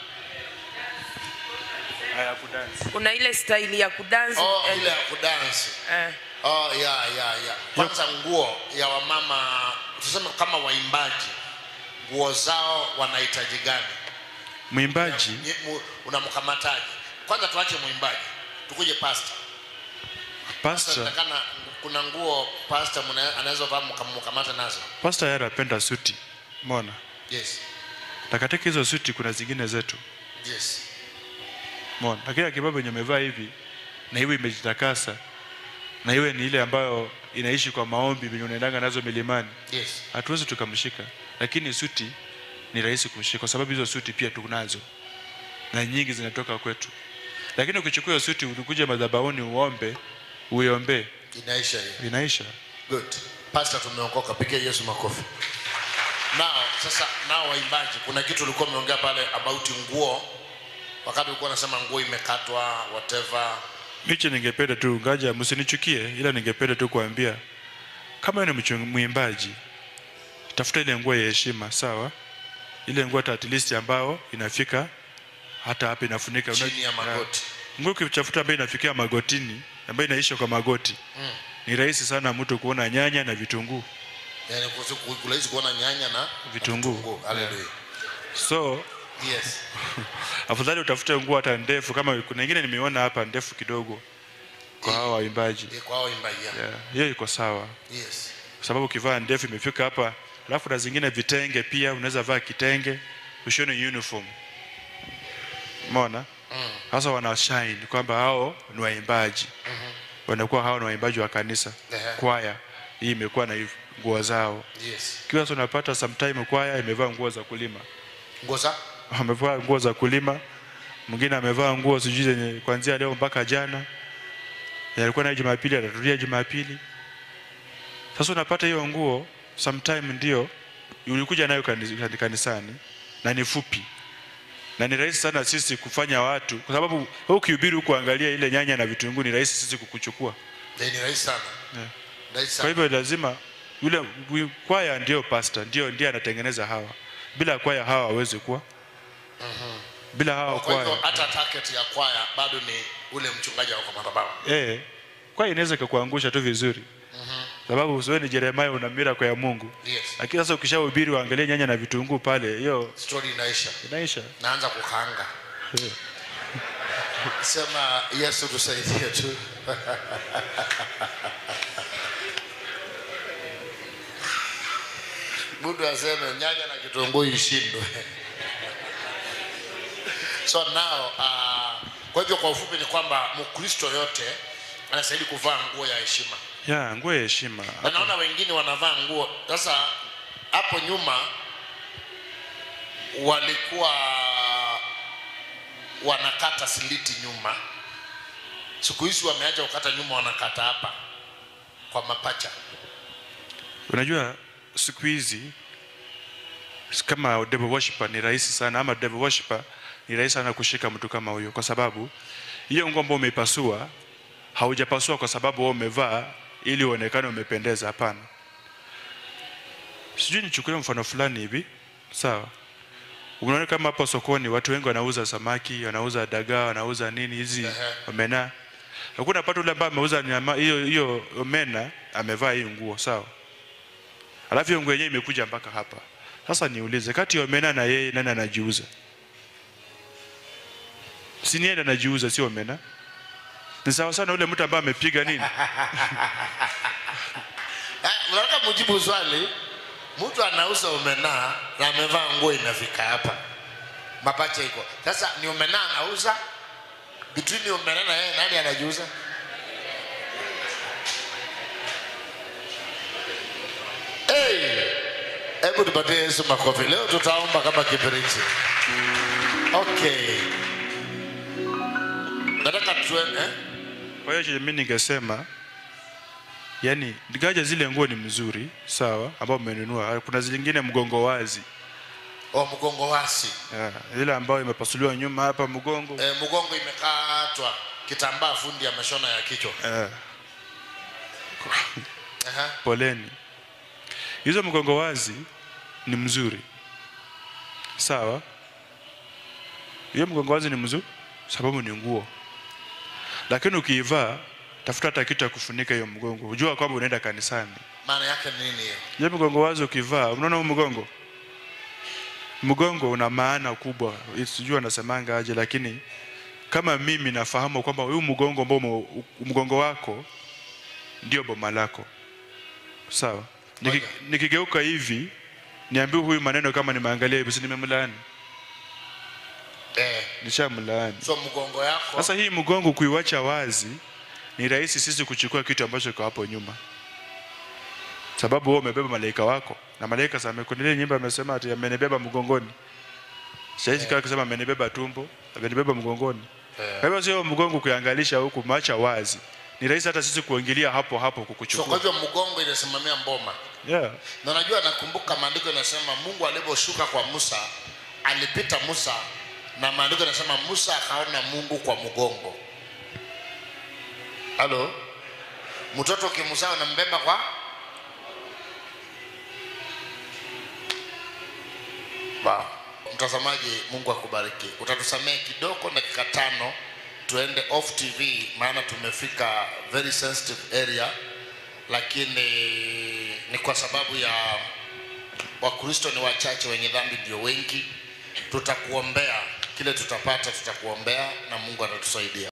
haya kudance kuna ile staili ya kudansi oh, eh, ile ya kudansi. eh. Oh, ya ya ya. Kwanza nguo ya wamama tuseme kama waimbaji. Nguo zao wanahitaji gani? mwimbaji Nye- mu- Unamkamataje? Kwanza tuache mwimbaji. Tukuje pastor. pastor Natakana kuna nguo pastor mna- anaweza vaa mkam- mkamata nazo. pastor yeye anapenda suti mona Yes. na katika hizo suti kuna zingine zetu Yes. mona lakini akibabu yenye amevaa hivi na iwe imejitakasa na iwe ni ile ambayo inaishi kwa maombi venye unaendanga nazo milimani Yes. hatuwezi tukamshika lakini suti ni rahisi kumshika kwa sababu hizo suti pia tunazo na nyingi zinatoka kwetu lakini ukichukua hiyo suti ulikuja madhabahuni uombe uiombee Inaisha hiyo. inaisha Good. Pastor tumeokoka, pigia Yesu makofi. Nao sasa, nao waimbaji, kuna kitu ulikuwa umeongea pale about nguo, wakati ulikuwa unasema nguo imekatwa whatever. miche ningependa tu ngaja msinichukie ila ningependa tu kuambia kama wewe ni mchu- mwimbaji tafuta ile nguo ya heshima sawa ile nguo hata at least ambao inafika hata hapa inafunika Una- Chini ya magoti. Ah. nguo ukichafuta ambayo inafikia magotini ambayo inaisha kwa magoti Mm. ni rahisi sana mtu kuona nyanya na vitunguu Yani kulaizi kuona nyanya na vitunguu Hallelujah. so Yes. afadhali utafute nguo hata ndefu kama kuna ingine nimeona hapa ndefu kidogo kwa hawa waimbaji Eh, Kwa hao waimbaji. yeah. yeah. hiyo iko sawa Yes. kwa sababu ukivaa ndefu imefika hapa alafu na zingine vitenge pia unaweza vaa kitenge ushone uniform umeona Mm. sasa wana shine kwamba hao ni waimbaji Mhm. wanakuwa hao ni waimbaji wa kanisa Ehe. kwaya hii imekuwa na hiv- nguo zao Yes. kiwa sasa unapata sometime kwaya imevaa nguo za kulima Nguo za amevaa nguo za kulima mwingine amevaa nguo sijui zenye kuanzia leo mpaka jana alikuwa nayo jumapili atatulia jumapili sasa unapata hiyo nguo sometime ndio ulikuja nayo kani- kanisani na ni fupi na ni rahisi sana sisi kufanya watu kwa sababu wewe ukihubiri huku angalia ile nyanya na vitunguu ni rahisi sisi kukuchukua Eh, ni rahisi sana. yeah. Rahisi kwa sana. hivyo lazima yule wi- kwaya ndio pastor ndio ndiye anatengeneza hawa bila kwaya hawa hawezi kuwa Mhm. bila hawa Kwa hivyo kwaya hata target ya kwaya bado ni ule mchungaji wako madhabahu. eh kwaya inaweza ikakuangusha tu vizuri Mhm. sababu usiwe ni Yeremia una miracle ya Mungu Yes. lakini sasa ukishahubiri waangalie nyanya na vitunguu pale hiyo Story inaisha. inaisha Naanza kukaanga. Eh. Sema Yesu tusaidie tu. Mtu aseme nyanya na kitunguu ishindwe. So now uh, kwa hivyo kwa ufupi ni kwamba Mkristo yote anastahili kuvaa nguo ya heshima. ya nguo ya heshima Na naona wengine wanavaa nguo sasa. Hapo nyuma walikuwa wanakata siliti nyuma, siku hizi wameacha kukata nyuma, wanakata hapa kwa mapacha. unajua siku hizi kama devil worshiper ni rahisi sana ama devil worshiper ni rahisi sana kushika mtu kama huyo kwa sababu hiyo nguo ambayo umeipasua haujapasua kwa sababu wewe umevaa ili uonekane umependeza hapana sijui nichukulie mfano fulani hivi sawa unaona kama hapo sokoni watu wengi wanauza samaki wanauza dagaa wanauza nini hizi omena hakuna pata ule ambaye ameuza nyama hiyo hiyo omena amevaa hii nguo sawa alafu hiyo nguo yenyewe imekuja mpaka hapa sasa niulize kati ya omena na yeye nani anajiuza si ni yeye anajiuza sio omena ni sawa sana ule mtu ambaye amepiga nini Eh, Unataka mujibu swali, mtu anauza omena na amevaa nguo inafika hapa, mapacha iko sasa. Ni omena anauza between Ombena na yeye nani anajiuza? Hey! Hebu tupatie Yesu makofi. Leo tutaomba kama kibiriti. Okay. Nataka tue, eh? Kwa hiyo mimi ningesema yani gaja zile nguo ni mzuri sawa, ambao umenunua. Kuna zingine mgongo wazi Oh, mgongo wasi. yeah, ile ambayo imepasuliwa nyuma hapa mgongo Eh, mgongo imekatwa kitambaa fundi ameshona ya kichwa. yeah. Aha. Poleni. Hizo mgongo wazi ni mzuri sawa, hiyo mgongo wazi ni mzuri sababu ni nguo, lakini ukiivaa tafuta hata kitu ya kufunika hiyo mgongo, ujua kwamba unaenda kanisani. Maana yake ni nini hiyo? Hiyo mgongo wazi ukivaa, unaona huu mgongo, mgongo una maana kubwa, sijui anasemanga aje, lakini kama mimi nafahamu kwamba huu mgongo ambao ume- mgongo wako ndio boma lako, sawa. Niki, nikigeuka hivi niambie huyu maneno kama nimeangalia hivi, si nimemlaani? Eh, Nishamlaani. so mgongo yako Sasa hii mgongo kuiwacha wazi ni rahisi sisi kuchukua kitu ambacho kiko hapo nyuma, sababu wewe umebeba malaika wako na malaika sasa amekunelia nyimbo amesema ati amenibeba mgongoni. Saizi kama kusema amenibeba tumbo, amenibeba mgongoni. Eh. Kwa hivyo sio mgongo kuangalisha huku macha wazi. Ni rahisi hata sisi kuingilia hapo hapo so kwa kukuchukua. hivyo mgongo inasimamia mboma. Yeah. Na najua nakumbuka maandiko yanasema Mungu aliposhuka kwa Musa alipita Musa na maandiko yanasema Musa akaona Mungu kwa mgongo. Halo? Mtoto ukimzaa unambeba kwa Wow. Mtazamaji, Mungu akubariki. Utatusamehe kidogo dakika tano tuende off TV, maana tumefika very sensitive area, lakini ni kwa sababu ya Wakristo ni wachache, wenye dhambi ndio wengi. Tutakuombea kile tutapata, tutakuombea na Mungu atatusaidia.